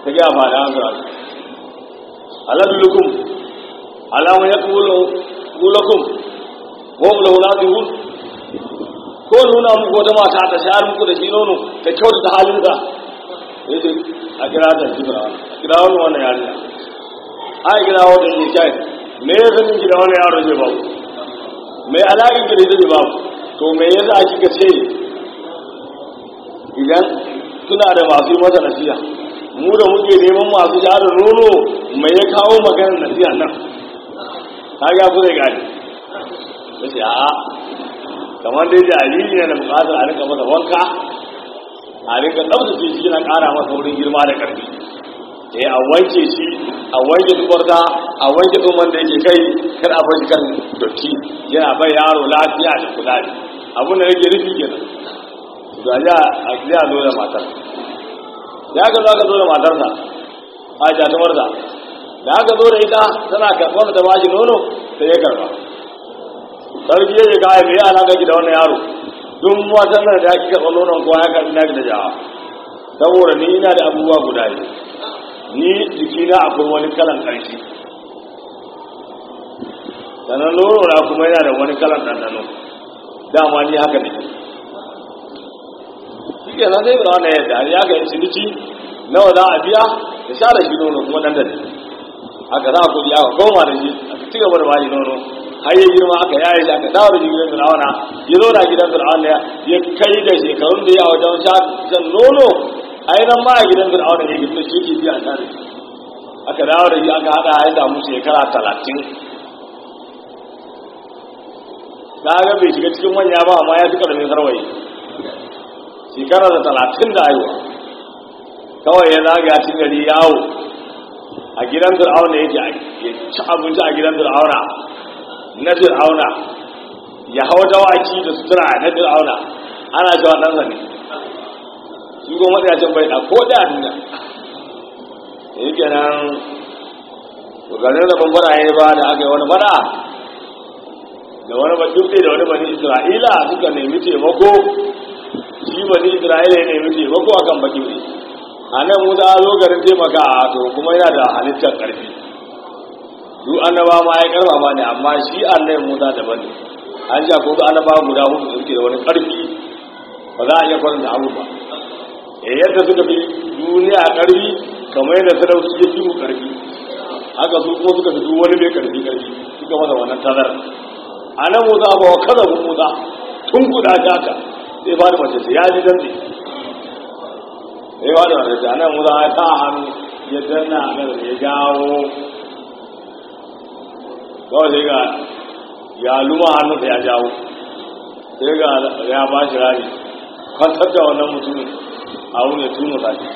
ta gaya fada an fara aladulukum alama ya kulakum wa lahu nadihun ko nuna muku wata mata ta shayar muku da shi nono ta kyauta ta halin da yace a kira ta jibra a kira wani wannan yarinya a kira wani yake kai me ya sanin ki da wani yaro zai babu me alaƙin ki da zai babu to me yasa kika ce idan suna da masu yi masa nasiha mu da muke neman masu sha da nono mai ya kawo maganar nasiha nan ta ga ku zai gani ya ce a'a kamar dai jariri ne da bukatar a rika masa wanka a rika tsabtace shi na ƙara masa wurin girma da ƙarfi eh a wanke shi a wanke tubarta a wanke tsumman da yake kai kar a bar shi kan dotti yana bai yaro lafiya da kuzari abin da yake rufi kenan ga ya a ya zo da matar ya ga zo ka zo da matarsa a jatumarsa da aka zo da ita tana karɓar da bashi nono sai ya karɓa sarki ya ce kawai mai alaƙa ki da wannan yaro duk watan nan da ake karɓar nonon kowa ya karɓi naki da jawa saboda ni ina da abubuwa guda ne ni jikina akwai wani kalan ƙarfi sannan nono na kuma yana da wani kalan ɗanɗano dama ni haka ne shi ke nan zai birawa na yadda ya ga yin ciniki nawa za a biya da sha da shi nono kuma ɗan da ne aka za a kuɗi aka goma da shi aka ci gaba da bashi nono har ya girma aka yaye shi aka dawo da shi gidan fir'auna ya zo na gidan fir'auna ya kai da shekarun da ya wajen shan nono ainihin ma a gidan fir'auna ya gina shi ke biya sha da shi aka dawo da shi aka haɗa ya samu shekara talatin na ga bai shiga cikin manya ba amma ya fi ƙarfin sarwaye shekara da talatin da haihuwa kawai ya zagaya cikin gari yawo a gidan fir'auna yake ya ci abinci a gidan fir'auna na fir'auna ya hau dawaki da sutura na fir'auna ana cewa ɗansa ne shi kuma matsayacin bai ɗa ko da duniya da yake nan garin da bambara ya ba da aka yi wani fada da wani bakin da wani bani isra'ila suka nemi taimako shi bani isra'ila ya nemi taimako akan bakin a nan musa zo garin taimaka a to kuma yana da halittar ƙarfi duk annaba ma ya karfa ma ne amma shi annabi musa daban ne an ja ko annaba guda hudu da suke da wani ƙarfi ba za a iya kwanta abu ba e yadda suka fi duniya ƙarfi kamar yadda sarauci ya fi mu ƙarfi haka su kuma suka fi duk wani mai ƙarfi ƙarfi suka masa wannan tazar a nan musa ba wa kaza musa tun kuɗa haka sai fara mace sai ya ji dantse sai ba da wata janar musa ya ta hannu ya danna a kan ya jawo kawai sai ga ya luma hannunsa ya jawo sai ga ya ba shi rari kwantar da wannan mutumin a wuni tunu sake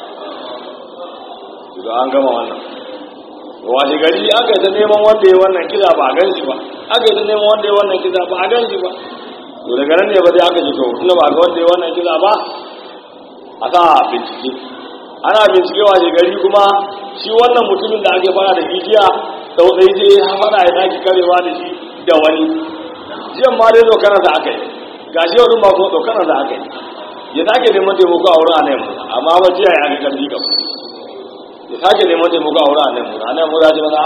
daga an gama wannan washe gari aka yi ta neman wanda ya wannan kisa ba a gan shi ba aka yi ta neman wanda ya wannan kisa ba a gan shi ba to daga nan ne ba dai aka ji to tunda ba ga wanda ya wannan kisa ba a sa bincike ana bincike wa gari kuma shi wannan mutumin da ake fara da igiya tsautsayi je ya fara ya sake karewa da shi da wani jiyan ma dai tsokana da aka yi ga shi yau ma kuma tsokana da aka yi ya sake neman taimako a wurin anayin mu amma ba jiya ya ga karfi kam ya sake neman taimako a wurin anayin mu anayin mu za ji mana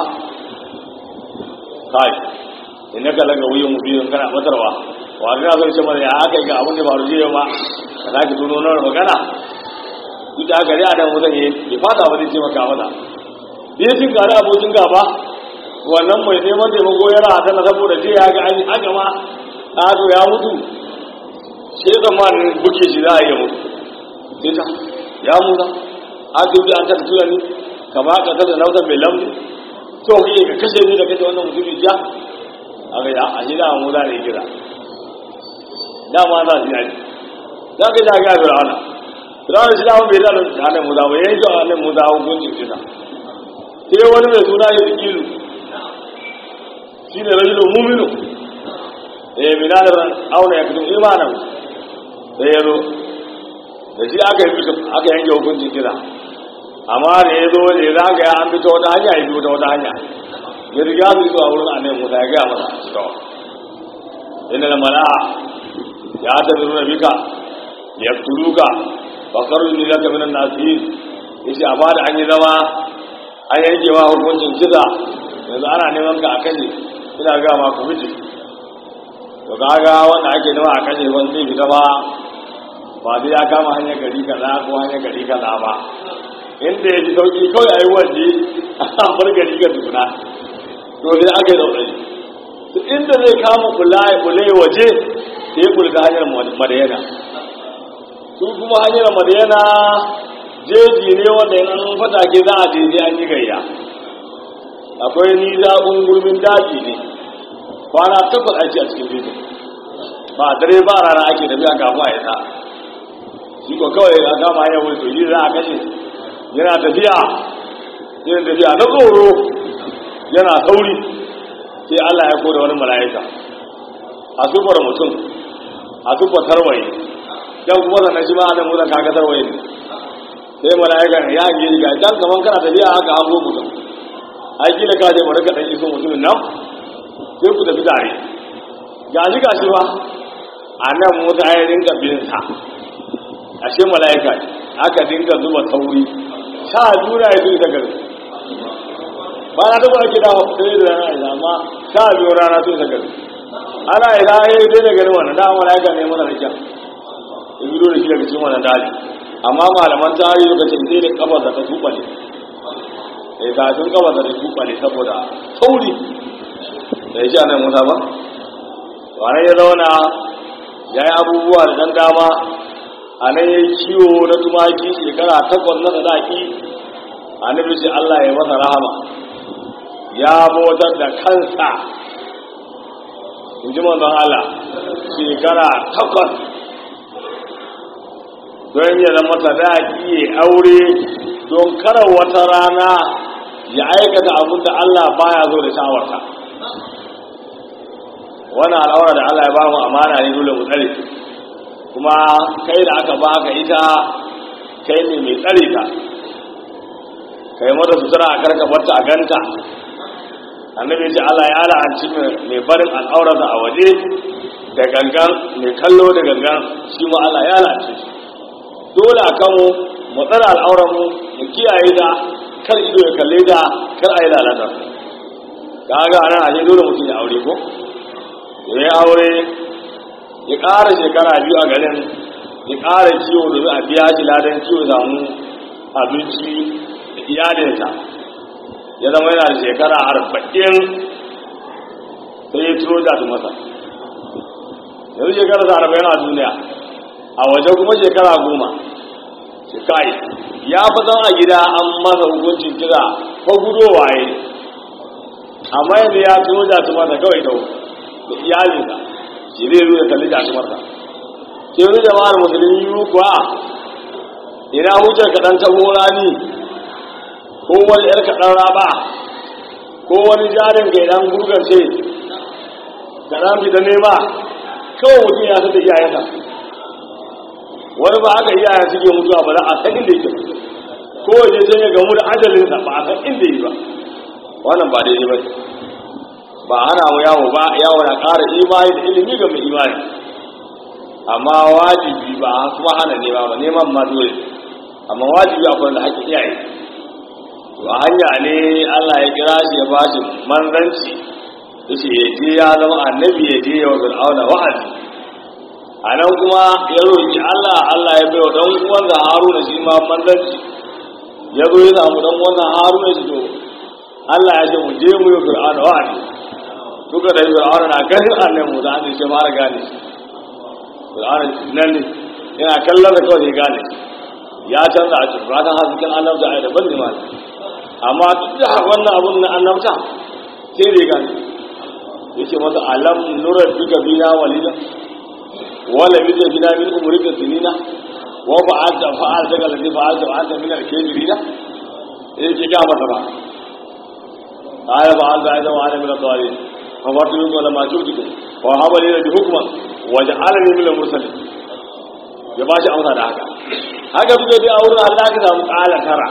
kai in ka laga wuyan mu biyun kana batarwa wa ga zai ce mana ya aka yi ga abin da ba rujiya ba ka za ki tuno nan magana duk da gari a nan wutan yi bai fata ba zai taimaka mata bai sun gari abokin gaba wannan mai neman taimako yana a tana saboda je ya ga an haka ma ɗato ya mutu shi ya tsammanin buke shi za a iya mutu sai ta ya mutu a dubi an ta tura ni kama ka ta da nautan mai lambu to kai ka kashe ni da kashe wannan mutum ja a ga a shi da mu da ne kira dama za su yi za ka ja ga fir'auna fir'auna shi dama bai da hannun musa ba yayin shi hannun musa hukuncin kisa sai wani mai suna ya zikiru shi ne rajulu muminu eh mina da auna ya fito imanan sai ya zo da shi aka yi aka yanke hukuncin kisa amma da ya zo da ya zagaya an fito wata hanya ya fito wata hanya ya riga su zuwa wurin annabi musa ya gaya masa cewa inna da mala'a ya tabi nuna bika ya tuluka fa kharuj laka minan nasihin ya ce a bada an yi zama an yanke wa hukuncin kisa yanzu ana neman ka a kashe ina ga ma ku miji to kaga wanda ake nema a kashe wani zai fita ba ba zai ya kama hanyar gari kaza ko hanyar gari kaza ba inda ya ji sauki kawai a yi waje a bar gari ga tukuna to sai aka yi zaune to inda zai kama kula waje sai ya kulka hanyar madayana su kuma hanyar madayana jeji ne wanda yana fata ke za a je an yi gayya akwai nisa ungulmin daji ne kwana takwas ake a cikin jeji ba dare ba rana ake tafiya kafin a isa shi ko kawai a kama hanyar wuri to yi za a kashe yana tafiya yana tafiya na tsoro yana sauri sai Allah ya koda wani mala'ika a sufar mutum a sufar tarwaye dan kuma sannan shi ma adam mutan kaga tarwaye ne sai mala'ika ya hange ga dan kaman kana tafiya haka an zo mutum ai kila ka je bari ka dan iso mutumin nan sai ku tafi tare gashi gashi ba a nan musa ya rinka bin sa ashe mala'ika aka dinga zuba tauri sha juna ya zuwa gari ba na taba ake dawo sai da rana ya amma sha biyu rana sai ta gari ana yi da ya yi da gari wannan da mala'ika ne mana rikin in yi da shi daga cikin wannan daji amma malaman tarihi suka ce sai da kafa da ta tuba ne sai kafin kafa da ta tuba ne saboda tauri da ya ce anan musa ba wannan ya zauna ya yi abubuwa da dan dama a nan ya yi kiwo na tumaki shekara takwas na sadaki a nufi ce Allah ya masa rahama ya bautar da kansa in ji manzon Allah shekara takwas don ya zama sadaki ya aure don kara wata rana ya aikata abin da Allah baya zo da shawarta wannan al'aura da Allah ya ba mu amana ne dole mu tsare kuma kai da aka ba ka ita kai ne mai tsare ta kai mata sutura a karkabarta a ganta annabi ce Allah ya la'anci mai barin al'aurarsa a waje da gangan mai kallo da gangan shi ma Allah ya la'anci shi dole a kanmu mu tsara al'aurar mu mu kiyaye ta kar ido ya kalle ta kar a yi lalata kaga anan a dole mutum ya aure ko ya yi aure ya ƙara shekara biyu a garin ya ƙara ciwo domin a biya shi ladan ciwo samu abinci da iyalinsa ya zama yana da shekara arba'in sai ya turo da su masa yanzu shekara sa arba'in a duniya a waje kuma shekara goma shi kai ya fi san a gida an masa hukuncin kira ko gudowa ya amma yanzu ya turo da su masa kawai da iyalinsa shi zai zo ya kalli jasumarsa ke wani jama'ar musulmi yi kuwa ina hujjar kaɗan ta rani ko wani ‘yar kaɗan raba ko wani jarin ga idan gurgarce kaɗan fita nema kawai mutum ya sata iyayensa wani ba haka iyayen suke mutuwa ba za a san inda yake ko waje sai ya gamu da ajalinsa ba a san inda yi ba wannan ba daidai ba ba hana mu yawo ba yawo na ƙara imani da ilimi ga mai imani amma wajibi ba kuma hana nema ba neman ma dole amma wajibi akwai da haƙƙin iyaye to a hanya ne Allah ya kira shi ya ba shi manzanci yace ya je ya zama annabi ya je ya wa fir'auna wa'azi a nan kuma ya roƙi Allah Allah ya bai wa dan uwansa Haruna shi ma manzanci ya zo ya samu dan uwansa Haruna shi to Allah ya ce mu je mu yi fir'auna wa'azi duka da fir'auna na ganin annabi Musa an ce fara gane shi fir'auna nan ne yana kallon da kawai ya gane ya canza a cikin ratan hasken annabta a daban ne ma amma duk da wannan abun na annabta sai da ya gane yake masa alam nurar duka bina walida wala bi da bina min umrika sinina wa fa'alta fa'alta kallati fa'alta fa'alta min al-kafirina yake ga masa ba قال فعلت أيضا وأنا من الضالين فمرت منكم لما شئتكم وهب لي ربي حكما وجعلني من المرسلين ya ba shi amsa da haka haka suka dai a wurin Allah ka samu ƙala tara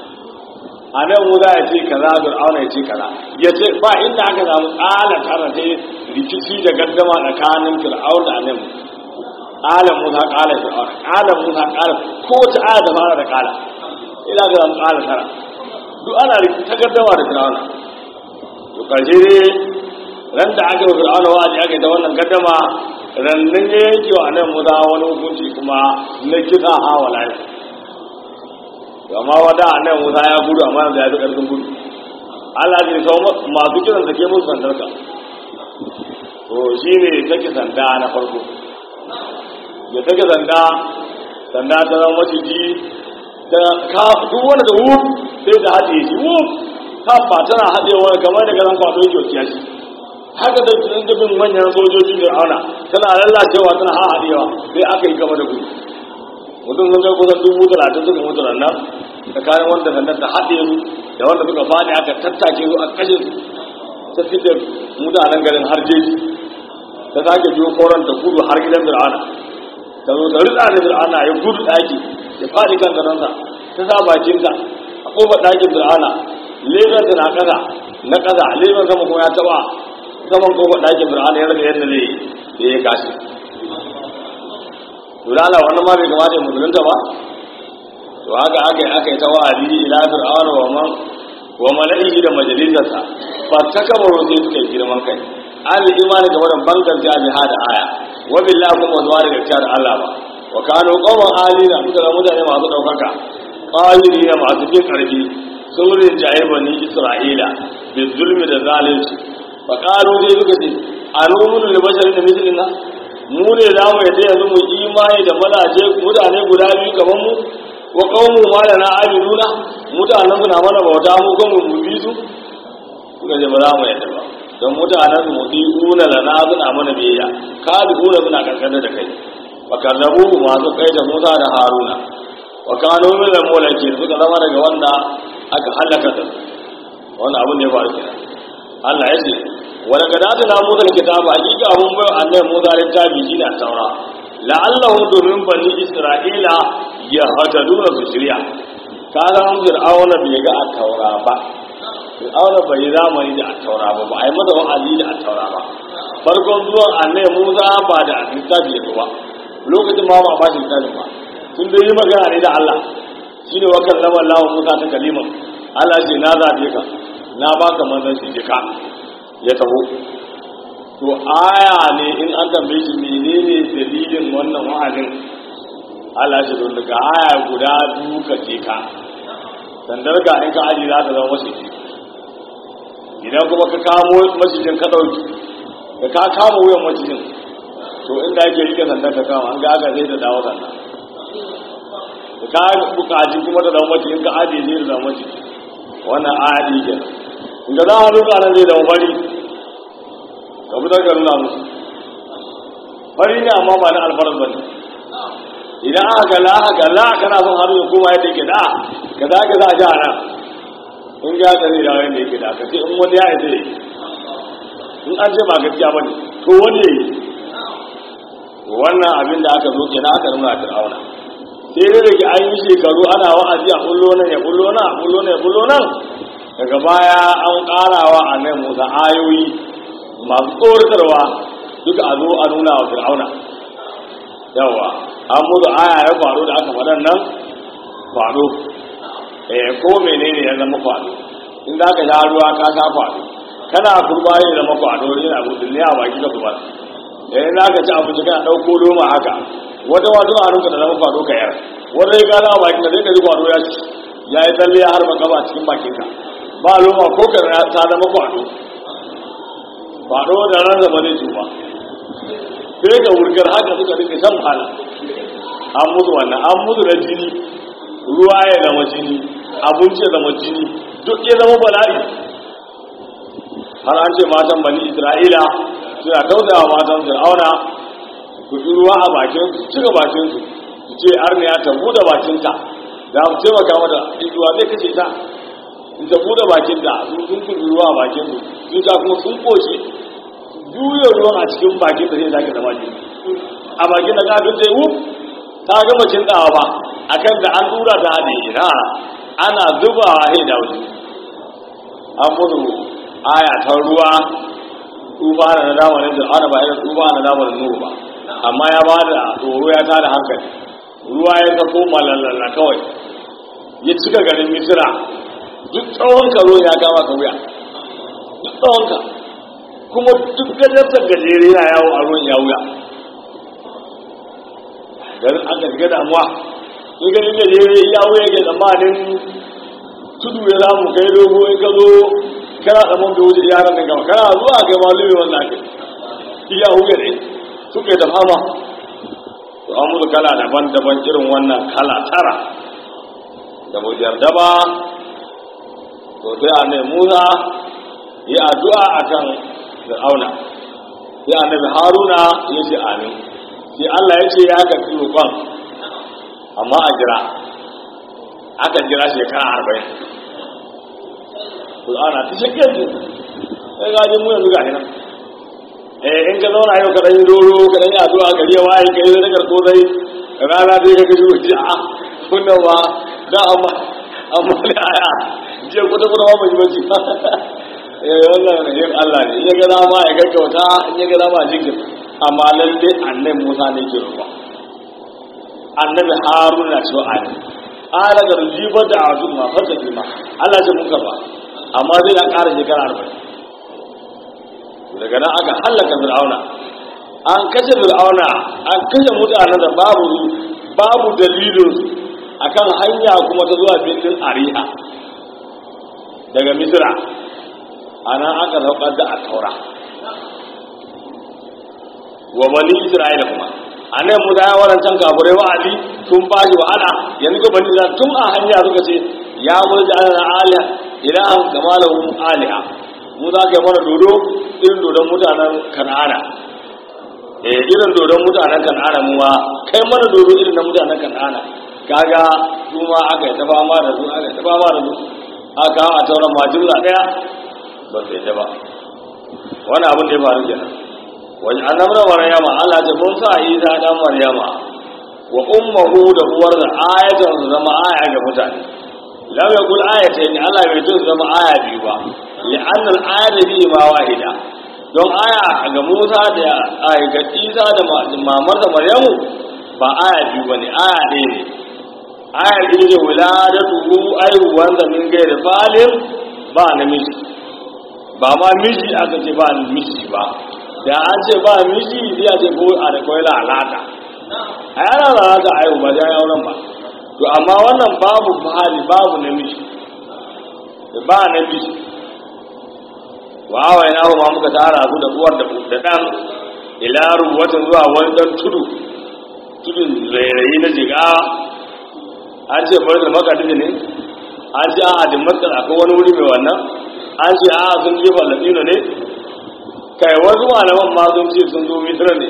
a nan wuza ya ce kaza fir'auna ya ce kaza ya ce ba inda aka samu ƙala tara sai rikici da gaddama tsakanin fir'auna a nan ƙala musa ƙala fir'auna ƙala musa ƙala ko ta aya da fara da ƙala ina ga an ƙara tara duk ana takaddama da fir'auna to karshe dai ran da aka yi fir'auna wa'azi aka yi ta wannan gaddama rannan ya yanke wa nan musa wani hukunci kuma na kisa a walayi amma wada nan musa ya gudu amma yanzu ya fi ƙarfin gudu Allah zai kawo masu kiran da ke musu sandarka to shi ne take sanda na farko da take sanda sanda ta zama maciji ta ka duk wanda da wuf sai ta haɗe shi wuf ta ba tana haɗe wani kamar da garan kwato yake wasiya shi haka da tunan dubin manyan sojoji da auna tana lallacewa tana haɗewa sai aka yi gaba da gudu mutum sun kai kusan dubu talatin suka mutu nan tsakanin wanda sandan ta haɗe su da wanda suka faɗi aka tattake su a kashe su ta fitar mutanen garin har jeji ta sake biyo koran ta gudu har gidan fir'auna ta zo ta rida da fir'auna ya gudu ɗaki ya faɗi kan garansa ta sa bakinta a ƙofar ɗakin fir'auna lebensa na ƙasa na ƙasa leben sama kuma ya taɓa saman ƙofar ɗakin fir'auna ya rage yadda zai yi ya kashi Turala wannan ma bai kamata ya musulunta ba to haka aka yi aka yi ta wa'adi ila fir'auna wa man wa mala'ihi da majalisarsa fa takabaru sai suka yi girman kai an imani game da bangar jami hada aya wa billahi kuma zuwa da gaskiya da Allah ba wa kanu qawman alina suka da mutane masu daukaka qalina masu bin karfi sun rinjaye bani isra'ila bi zulmi da zalunci fa qalu dai suka ce anumunu li basharin da mislina mu ne za mu yadda yanzu mu imani da malaje mutane guda biyu kamar mu wa qawmu ma lana abiduna mutanen suna mana bauta mu kuma mu bi su suka ce ba za mu yadda ba don mutanen su mutu una lana suna mana biyayya ka bi una suna kankana da kai wa kallabu masu kai da Musa da Haruna wa kanu min al-mulaki suka zama daga wanda aka halaka da wannan abin da ya faru kenan Allah ya ce wa daga da na Musa kitaba hakika mun bai annabi Musa littafi shi da Taura la'allahu domin bani Isra'ila ya hataduna su shirya kaga an fir'auna bai ga at-taura ba fir'auna bai yi zamani da at-taura ba ba a yi masa wa'azi da at-taura ba farkon zuwan annabi Musa ba da littafi ya ba lokacin ma ba a bashi littafin ba tun da yi magana ne da Allah shine wa kallama Allah Musa ta kaliman Allah ce na zabe ka na baka manzon shi ka ya taho to aya ne in an tambaye shi menene dalilin wannan wa'azin Allah shi don daga aya guda biyu ka je ka sandar ga in ka aji za ta zama masjidi idan kuma ka kamo masjidin ka dauki da ka kama wuyan masjidin to inda yake rike sandar ka kama an ga aka zai da dawo sannan da ka bukaci kuma da zama masjidin ka aji zai da zama masjidi wannan aya ɗi ke inda za a nuka nan zai zama fari ka fitar ka nuna musu fari ne amma ba na alfarar ba ne idan aka gala aka gala kana son hannu ya koma yadda yake da ka za ka za a ja nan in ga ka zai dawo yadda yake da ka ce in wani ya yi zai in an ce ba gaskiya ba ne to wani ya yi wannan abin da aka zo ke na aka nuna fir'auna sai dai da ke an yi shekaru ana wa'azi a kullo nan ya kullo nan a kullo nan ya kullo nan daga baya an karawa a nan musa ayoyi masu tsoratarwa duka a zo a nuna wa fir'auna yawa an mutu aya ya faru da aka faɗan nan faru eh ko menene ya zama faru in za ka sha ruwa ka sha faru kana kurba ya zama faru yana gudun ne a baki ka zubar eh za ka ci abinci kana ɗauko loma haka wata wato a nuka da zama faru ka yar wata ya gana a bakin ka zai ka ji faru ya ci ya yi tsalle ya harba gaba cikin bakinka ba loma ko ka ta zama faru faru da ran zama zai tuba sai ga wurgar haka suka rike shan wahala an mutu wannan an mutu da jini ruwa ya zama jini abinci ya zama jini duk ya zama bala'i har an ce matan bani isra'ila suna tausayawa matan fir'auna ku ji ruwa a bakin su cika bakin su su ce arniya ta buɗe bakinta da mu taimaka mata in ruwa zai kashe ta in ta buɗe bakinta sun sun kuɗi ruwa a bakin su sun ta kuma sun koce juya ruwan a cikin bakin da zai zaki zama jini a bakin da kafin sai wuf ta gama cin dawa ba akan da an tura ta haɗe ina ana zubawa sai da wuce an mutu aya ta ruwa tuba na zamanin da ana ba irin tuba na zamanin nuhu ba amma ya ba da tsoro ya tada hankali ruwa ya sako malallala kawai ya cika garin misira duk tsawon karo ya kama ka wuya duk tsawon ka kuma duk gajartar gajere na yawo a ruwan ya wuya garin aka shiga damuwa in ganin gajere ya wuya ke tsammanin tudu ya zamu kai dogo in ka zo kana tsamon da wuce yaran nan gaba kana zuwa kai malumi wannan ake iya wuya ne suka yi ta fama to an musu kala daban-daban irin wannan kala tara da mu yarda ba to sai annabi Musa ya addu'a akan Fir'auna sai annabi Haruna ya ce amin sai Allah ya ce ya ga roƙon amma a jira aka jira shekara arba'in Fir'auna ta shekar ne sai gajin mu yanzu ga nan eh in ka zauna yau ka dan doro ka dan yi addu'a gari ya waye kai da karko dai rana dai ka gaji wuce a kunna ba da amma amma da aya je kuta kuta ba mai bace eh wannan yin Allah ne ya ga dama ya gaggauta in ya ga dama jikin amma lalle annabi Musa ne ke roƙa annabi Harun na cewa ani ala da rujiba da azuma fata kima Allah ya mun karba amma zai ya ƙara shekara arba'in daga nan aka hallaka fir'auna an kashe fir'auna an kashe mutanen da babu babu dalilin akan hanya kuma ta zuwa birnin ariha daga misira a nan aka saukar da a taura wa bani isra'ila kuma a nan musa ya warancan kafurai wa'adi sun ba shi wahala yanzu ga bani isra'ila tun a hanya suka ce ya mulki ala aliha ilahan kama lahum aliha mu za ka yi mana dodo irin dodon mutanen kan'ana eh irin dodon mutanen kan'ana mu ma kai mana dodo irin na mutanen kan'ana kaga su ma aka yi ta fama da su aka yi ta fama da su aka a tauran ma jumla daya ba sai ta ba wani abin da ya faru kenan wani annabna maryama Allah ce mun sa Isa dan maryama wa ummuhu da uwar da ayatan su zama aya ga mutane lam yakul ayatayn Allah bai tun zama aya biyu ba li'anna al-ayatu bi ma wahida don aya ga Musa da aya ga Isa da mamar da Maryamu ba aya biyu bane aya ɗaya ne aya ita ce wuladatu aihuwan da min gairi falin ba namiji ba ma miji aka ce ba miji ba da an ce ba miji zai ce ko a da kwai lalata a yana lalata aihu ba ya auren ba to amma wannan babu hali babu namiji ba namiji wa awai na ma muka tara su da uwar da da dan ila ruwatin zuwa wani dan tudu tudun rairayi na jiga an ce bari da makadin ne an ce a da matsar akwai wani wuri mai wannan an ce a sun jefa latino ne kai wasu malaman ma sun ce sun zo mitra ne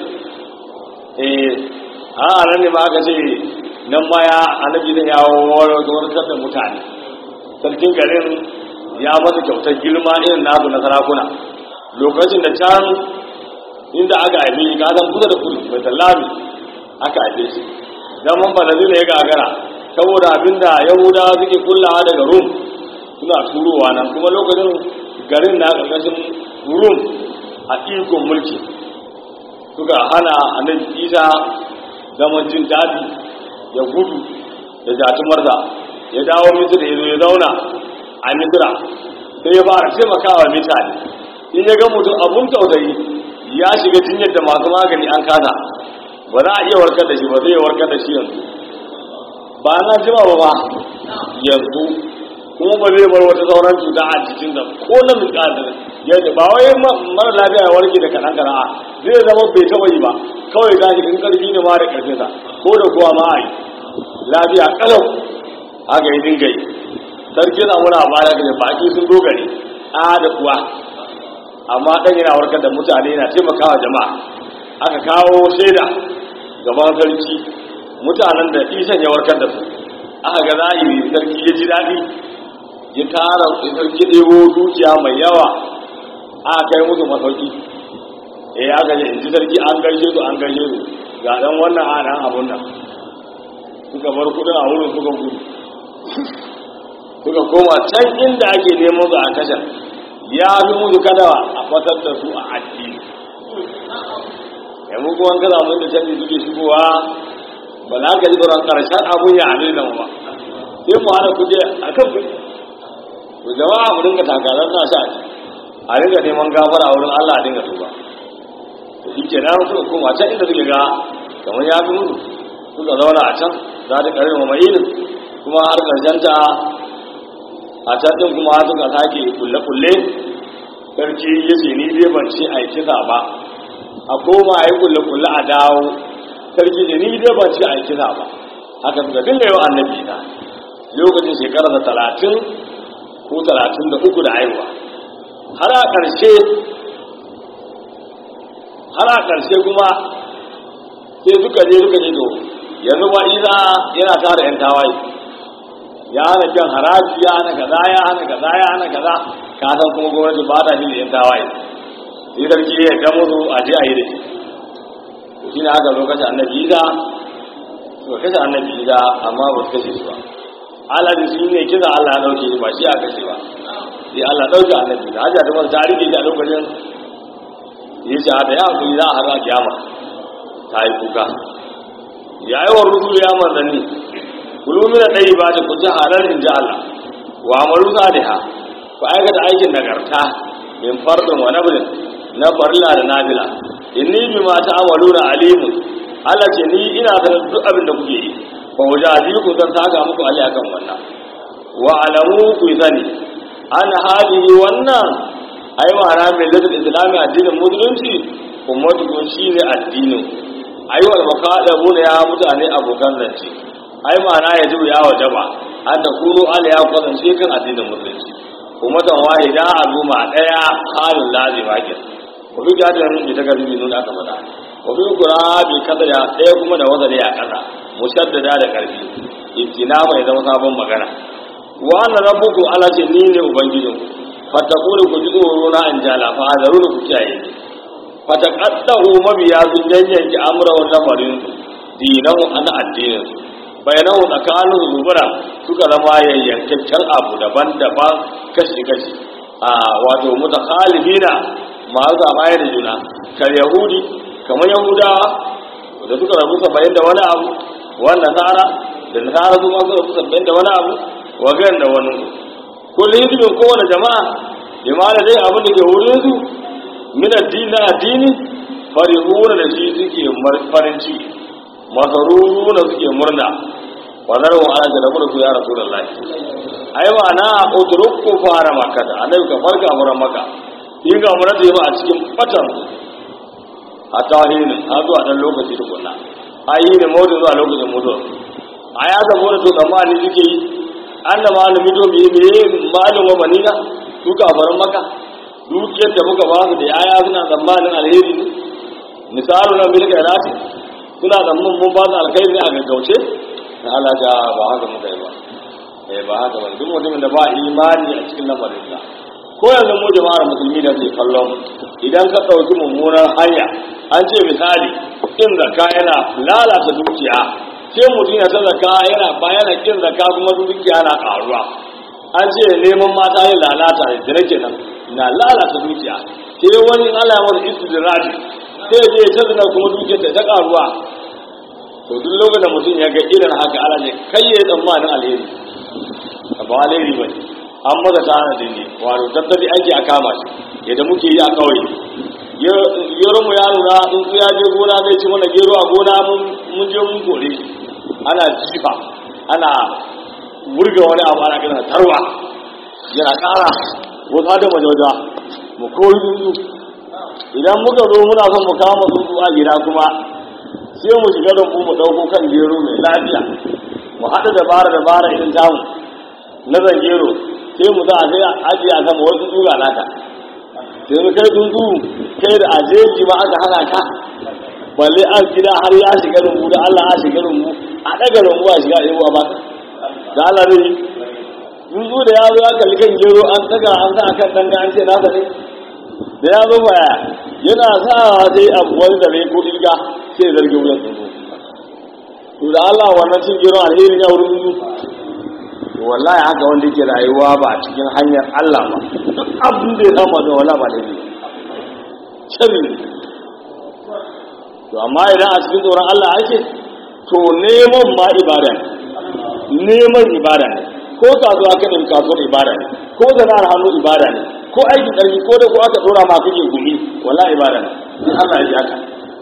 eh a nan ne ma aka ce nan ma ya annabi zai yawo warkar da mutane sarkin garin ya masa kyautar girma irin nasu na sarakuna lokacin da can inda aka haife shi ka san kusa da kudu mai sallami aka haife shi zaman balazina ya gagara saboda abinda yahudawa suke kullawa daga rum suna turowa nan kuma lokacin garin na ƙarƙashin rum a ikon mulki suka hana annabi isa zaman jin daɗi ya gudu da jatumarsa ya dawo misira ya zo ya zauna a misira sai ya fara taimakawa mutane in ya ga mutum abun tausayi ya shiga jinyar da masu magani an kasa ba za a iya warkar da shi ba zai iya warkar da shi yanzu ba na jima ba ba yanzu kuma ba zai bar wata sauran cuta a cikin da ko na miƙa yadda ba wai mara lafiya ya warke da kaɗan kaɗan a zai zama bai taɓa yi ba kawai ta shi in ƙarfi ne ma da ƙarfinsa ko da kuwa ma a yi lafiya ƙalau haka yi dinga yi sarki na muna baya da baki sun dogare a da kuwa amma ɗan yana warkar da mutane yana taimakawa jama'a aka kawo shaida gaban sarki mutanen da isan ya warkar da su aka ga zahiri sarki ya ji daɗi ya tara sarki ɗebo dukiya mai yawa aka kai musu masauki eh aka ce in ji sarki an gaishe su an gaishe su ga ɗan wannan a nan abun nan suka bar kudin a wurin suka gudu suka koma can inda ake neman su a kashin ya fi musu kadawa a fatar da su a addini yanzu kuma kada mun da canji suke shigowa ba za ka ji tsoron ƙarshen abun ya abin nan ba sai mu hana kuje a kan kuɗi to jama'a mu dinga takarar na sha a dinga neman gafara wurin Allah a dinga tuba to shi ke nan suka koma can inda suke ga kamar ya fi mutu suka zauna a can za ta karin wa ma'ilin kuma har ƙarshen ta a can ɗin kuma suka sake kulle-kulle sarki ya ce ni dai ban ce a yi kisa ba a koma a yi kulle-kulle a dawo sarki ce ni dai ban ce a yi kisa ba haka suka dinga yau annabi na lokacin shekara da talatin ko talatin da uku da haihuwa har a ƙarshe har a ƙarshe kuma sai suka je suka je to yanzu ma isa yana tara yan tawaye ya hana jan haraji ya hana kaza ya hana kaza ya hana kaza ka san kuma gwamnati ba ta shi da yan tawaye sai sarki ya ga musu a je a yi da shi to shine aka zo kashe annabi isa suka kashe annabi isa amma ba su kashe shi ba Allah da shi ne kisa Allah ya dauke shi ba shi aka kashe ba sai Allah dauke annabi isa hajja da wani tarihi shi a lokacin ya ce da ya hankali za a har a kiyama ta yi kuka ya yi wa rusu ya manzanni kulumin da ɗaya ba ta kuce halar in ji Allah wa amaru saliha ku aikata aikin nagarta min fardin wa nabrin na farilla da nabila inni bi ma ta'amalu na alimun Allah ce ni ina sanin duk abin da kuke yi fa wajazi ku zan saka muku ali akan wannan wa alamu ku sani an hadihi wannan ai ma'ana mai zata islami addinin musulunci ummatu ko shine addinin ai wal maqalabu ne ya mutane abokan zance ai ma'ana ya ji ya wajaba an ta kuro ala ya kwatance kan addinin musulunci ummatan wahida al'umma daya halin lazima ke ko bi jadan bi ta garbi nuna aka fada ko bi kura bi kada ya daya kuma da wazari ya kasa mushaddada da karfi ibtina mai zama sabon magana wa anna rabbukum ala ce ni ne ubangijinku fatakuri ku ji tsoro na an jala fa azaru ku kiyaye fatakaddahu mabiya sun yanyanki amra wa lamarin su dinahu ana addinin su bayanahu tsakanin zubura suka zama yayyankaccen abu daban-daban kashi-kashi a wato mutakhalifina masu zamaye da juna kar yahudi kamar yahudawa da suka rabu saba'in da wani abu wannan nasara da nasara su ma suka rabu saba'in da wani abu wa gan da wani kullum hizbin kowane jama'a imana dai abin da ke wurin su min addini na addini farihuna da shi suke farin ciki masaruruna suke murna wadar wa ana da rabu da su ya rasu da lahi ai ma na uturukku fara maka da annabi ka farka muran maka yin ga mura da a cikin fatan a tawhinin har zuwa dan lokaci da kunna ayi ne mutu zuwa lokacin mutuwa a ya zama da to tsammani suke yi an da malami to me me malin wa manina su kafaran maka dukiyar da muka ba su da yaya suna tsammanin alheri ne misalu na milka irati suna tsammanin mun ba su alkhairi ne a gaggauce na Allah ja ba haka muka yi ba eh ba haka ba duk mutumin da ba imani a cikin lamarin sa ko yanzu mu jama'ar musulmi da ke kallon idan ka ɗauki mummunar hanya an ce misali in zakka yana lalata dukiya sai mutum ya ta zaka yana bayana kin zaka kuma dukiya na karuwa an ce neman mata yin lalata da jira kenan na lalata dukiya sai wani Allah ya masa istidraji sai ya je ya tazana kuma dukiyar ta karuwa to duk lokacin da mutum ya ga irin haka Allah ne kai ya tsammanin alheri ba alheri ba ne an maza ta hana dini wato tattali aiki a kama shi yadda muke yi a kawai gero mu yaro na tsuntsu ya je gona zai ci mana gero a gona mun je mun kore shi ana jifa ana wurga wani abu ana kira tarwa yana kara wata da majawaja mu koyi tsuntsu idan muka zo muna son mu kama tsuntsu a gida kuma sai mu shiga da mu ɗauko kan gero mai lafiya mu haɗa dabara dabara irin tamu na zangero sai mu za a sai ajiye a sama wasu tsuga naka sai mu kai tsuntsu kai da ajeji ma aka hana ka balle an gida har ya shiga rumbu da Allah ya shiga rumbu a daga rumbu a shiga yawa ba da Allah ne tsuntsu da ya zo ya kalli kan gero an daga an sa kan danga an ce nasa ne da ya zo baya yana sa sai abu wani da ko ilga sai zargi wuyan tsuntsu to da Allah wannan cin gero alheri ya wurin tsuntsu wallahi haka wanda yake rayuwa ba a cikin hanyar Allah ba duk abin da ya samu da wala ba daidai sharri to amma idan a cikin tsoron Allah ake to neman ma ibada neman ibada ne ko kasuwa ka ɗin kasuwar ibada ne ko sana'ar hannu ibada ne ko aikin ƙarfi ko da ko aka ɗora ma kake gumi wala ibada ne in Allah ya ji haka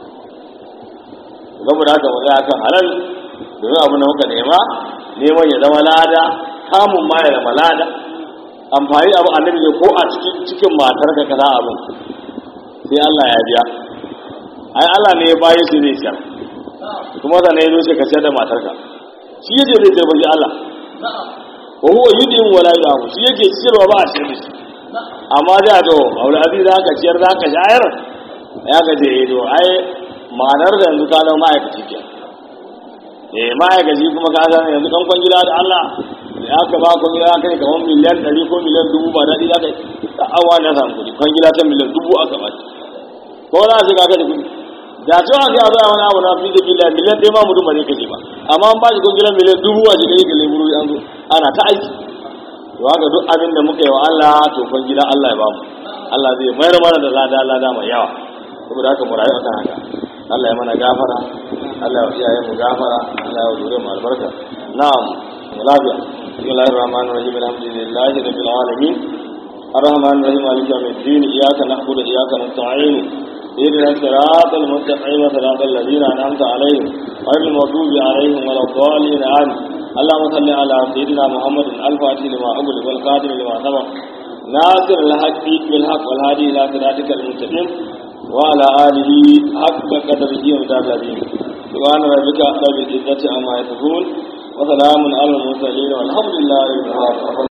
saboda haka mu tsaya kan halal domin abu da muka nema neman ya zama lada samun ma ya zama lada amfani abu annabi ne ko a cikin cikin matar ka kaza abin sai Allah ya biya ai Allah ne ya bayi su zai siyar kuma da ne ya zo ka siyar da matarka shi yake zai siyar bashi Allah wa huwa yudin wala yu'afu shi yake siyarwa ba a siyar da shi amma da to aure abi za ka ciyar za ka shayar ya ga je to ai ma'anar da yanzu ka zama ma'aikaci ke eh ma'aikaci kuma ka zama yanzu kan kwangila da Allah ya ka ba kwangila ka kai kamar miliyan ɗari ko miliyan dubu ba daɗi za ka yi da awa na samu kuɗi kwangila ta miliyan dubu aka ba ko za a shiga ka da kuɗi da cewa aka yi a wani abu na fi da bila miliyan ɗaya ma mutum ba zai kashe ba amma an ba shi kwangila miliyan dubu a shiga yi ga leburu an zo ana ta aiki to haka duk abin da muka yi wa Allah to kwangila Allah ya ba mu Allah zai mayar mana da lada lada mai yawa saboda haka mu rayu akan haka Allah ya mana gafara Allah ya iyaye mu gafara Allah ya dore mu albarka na'am lafiya bismillahir rahmanir rahim alhamdulillahi rabbil alamin الرحمن الرحيم مالك يوم الدين إياك نعبد وإياك نستعين اهدنا الصراط المستقيم صراط الذين أنعمت عليهم غير المغضوب عليهم ولا الضالين آمين اللهم صل على سيدنا محمد الفاتح لما أغلق والخاتم لما سبق ناصر الحق بالحق والهادي إلى صراطك المستقيم وعلى آله حق قدره ومدار العظيم سبحان ربك رب العزة عما يصفون وسلام على المرسلين والحمد لله رب العالمين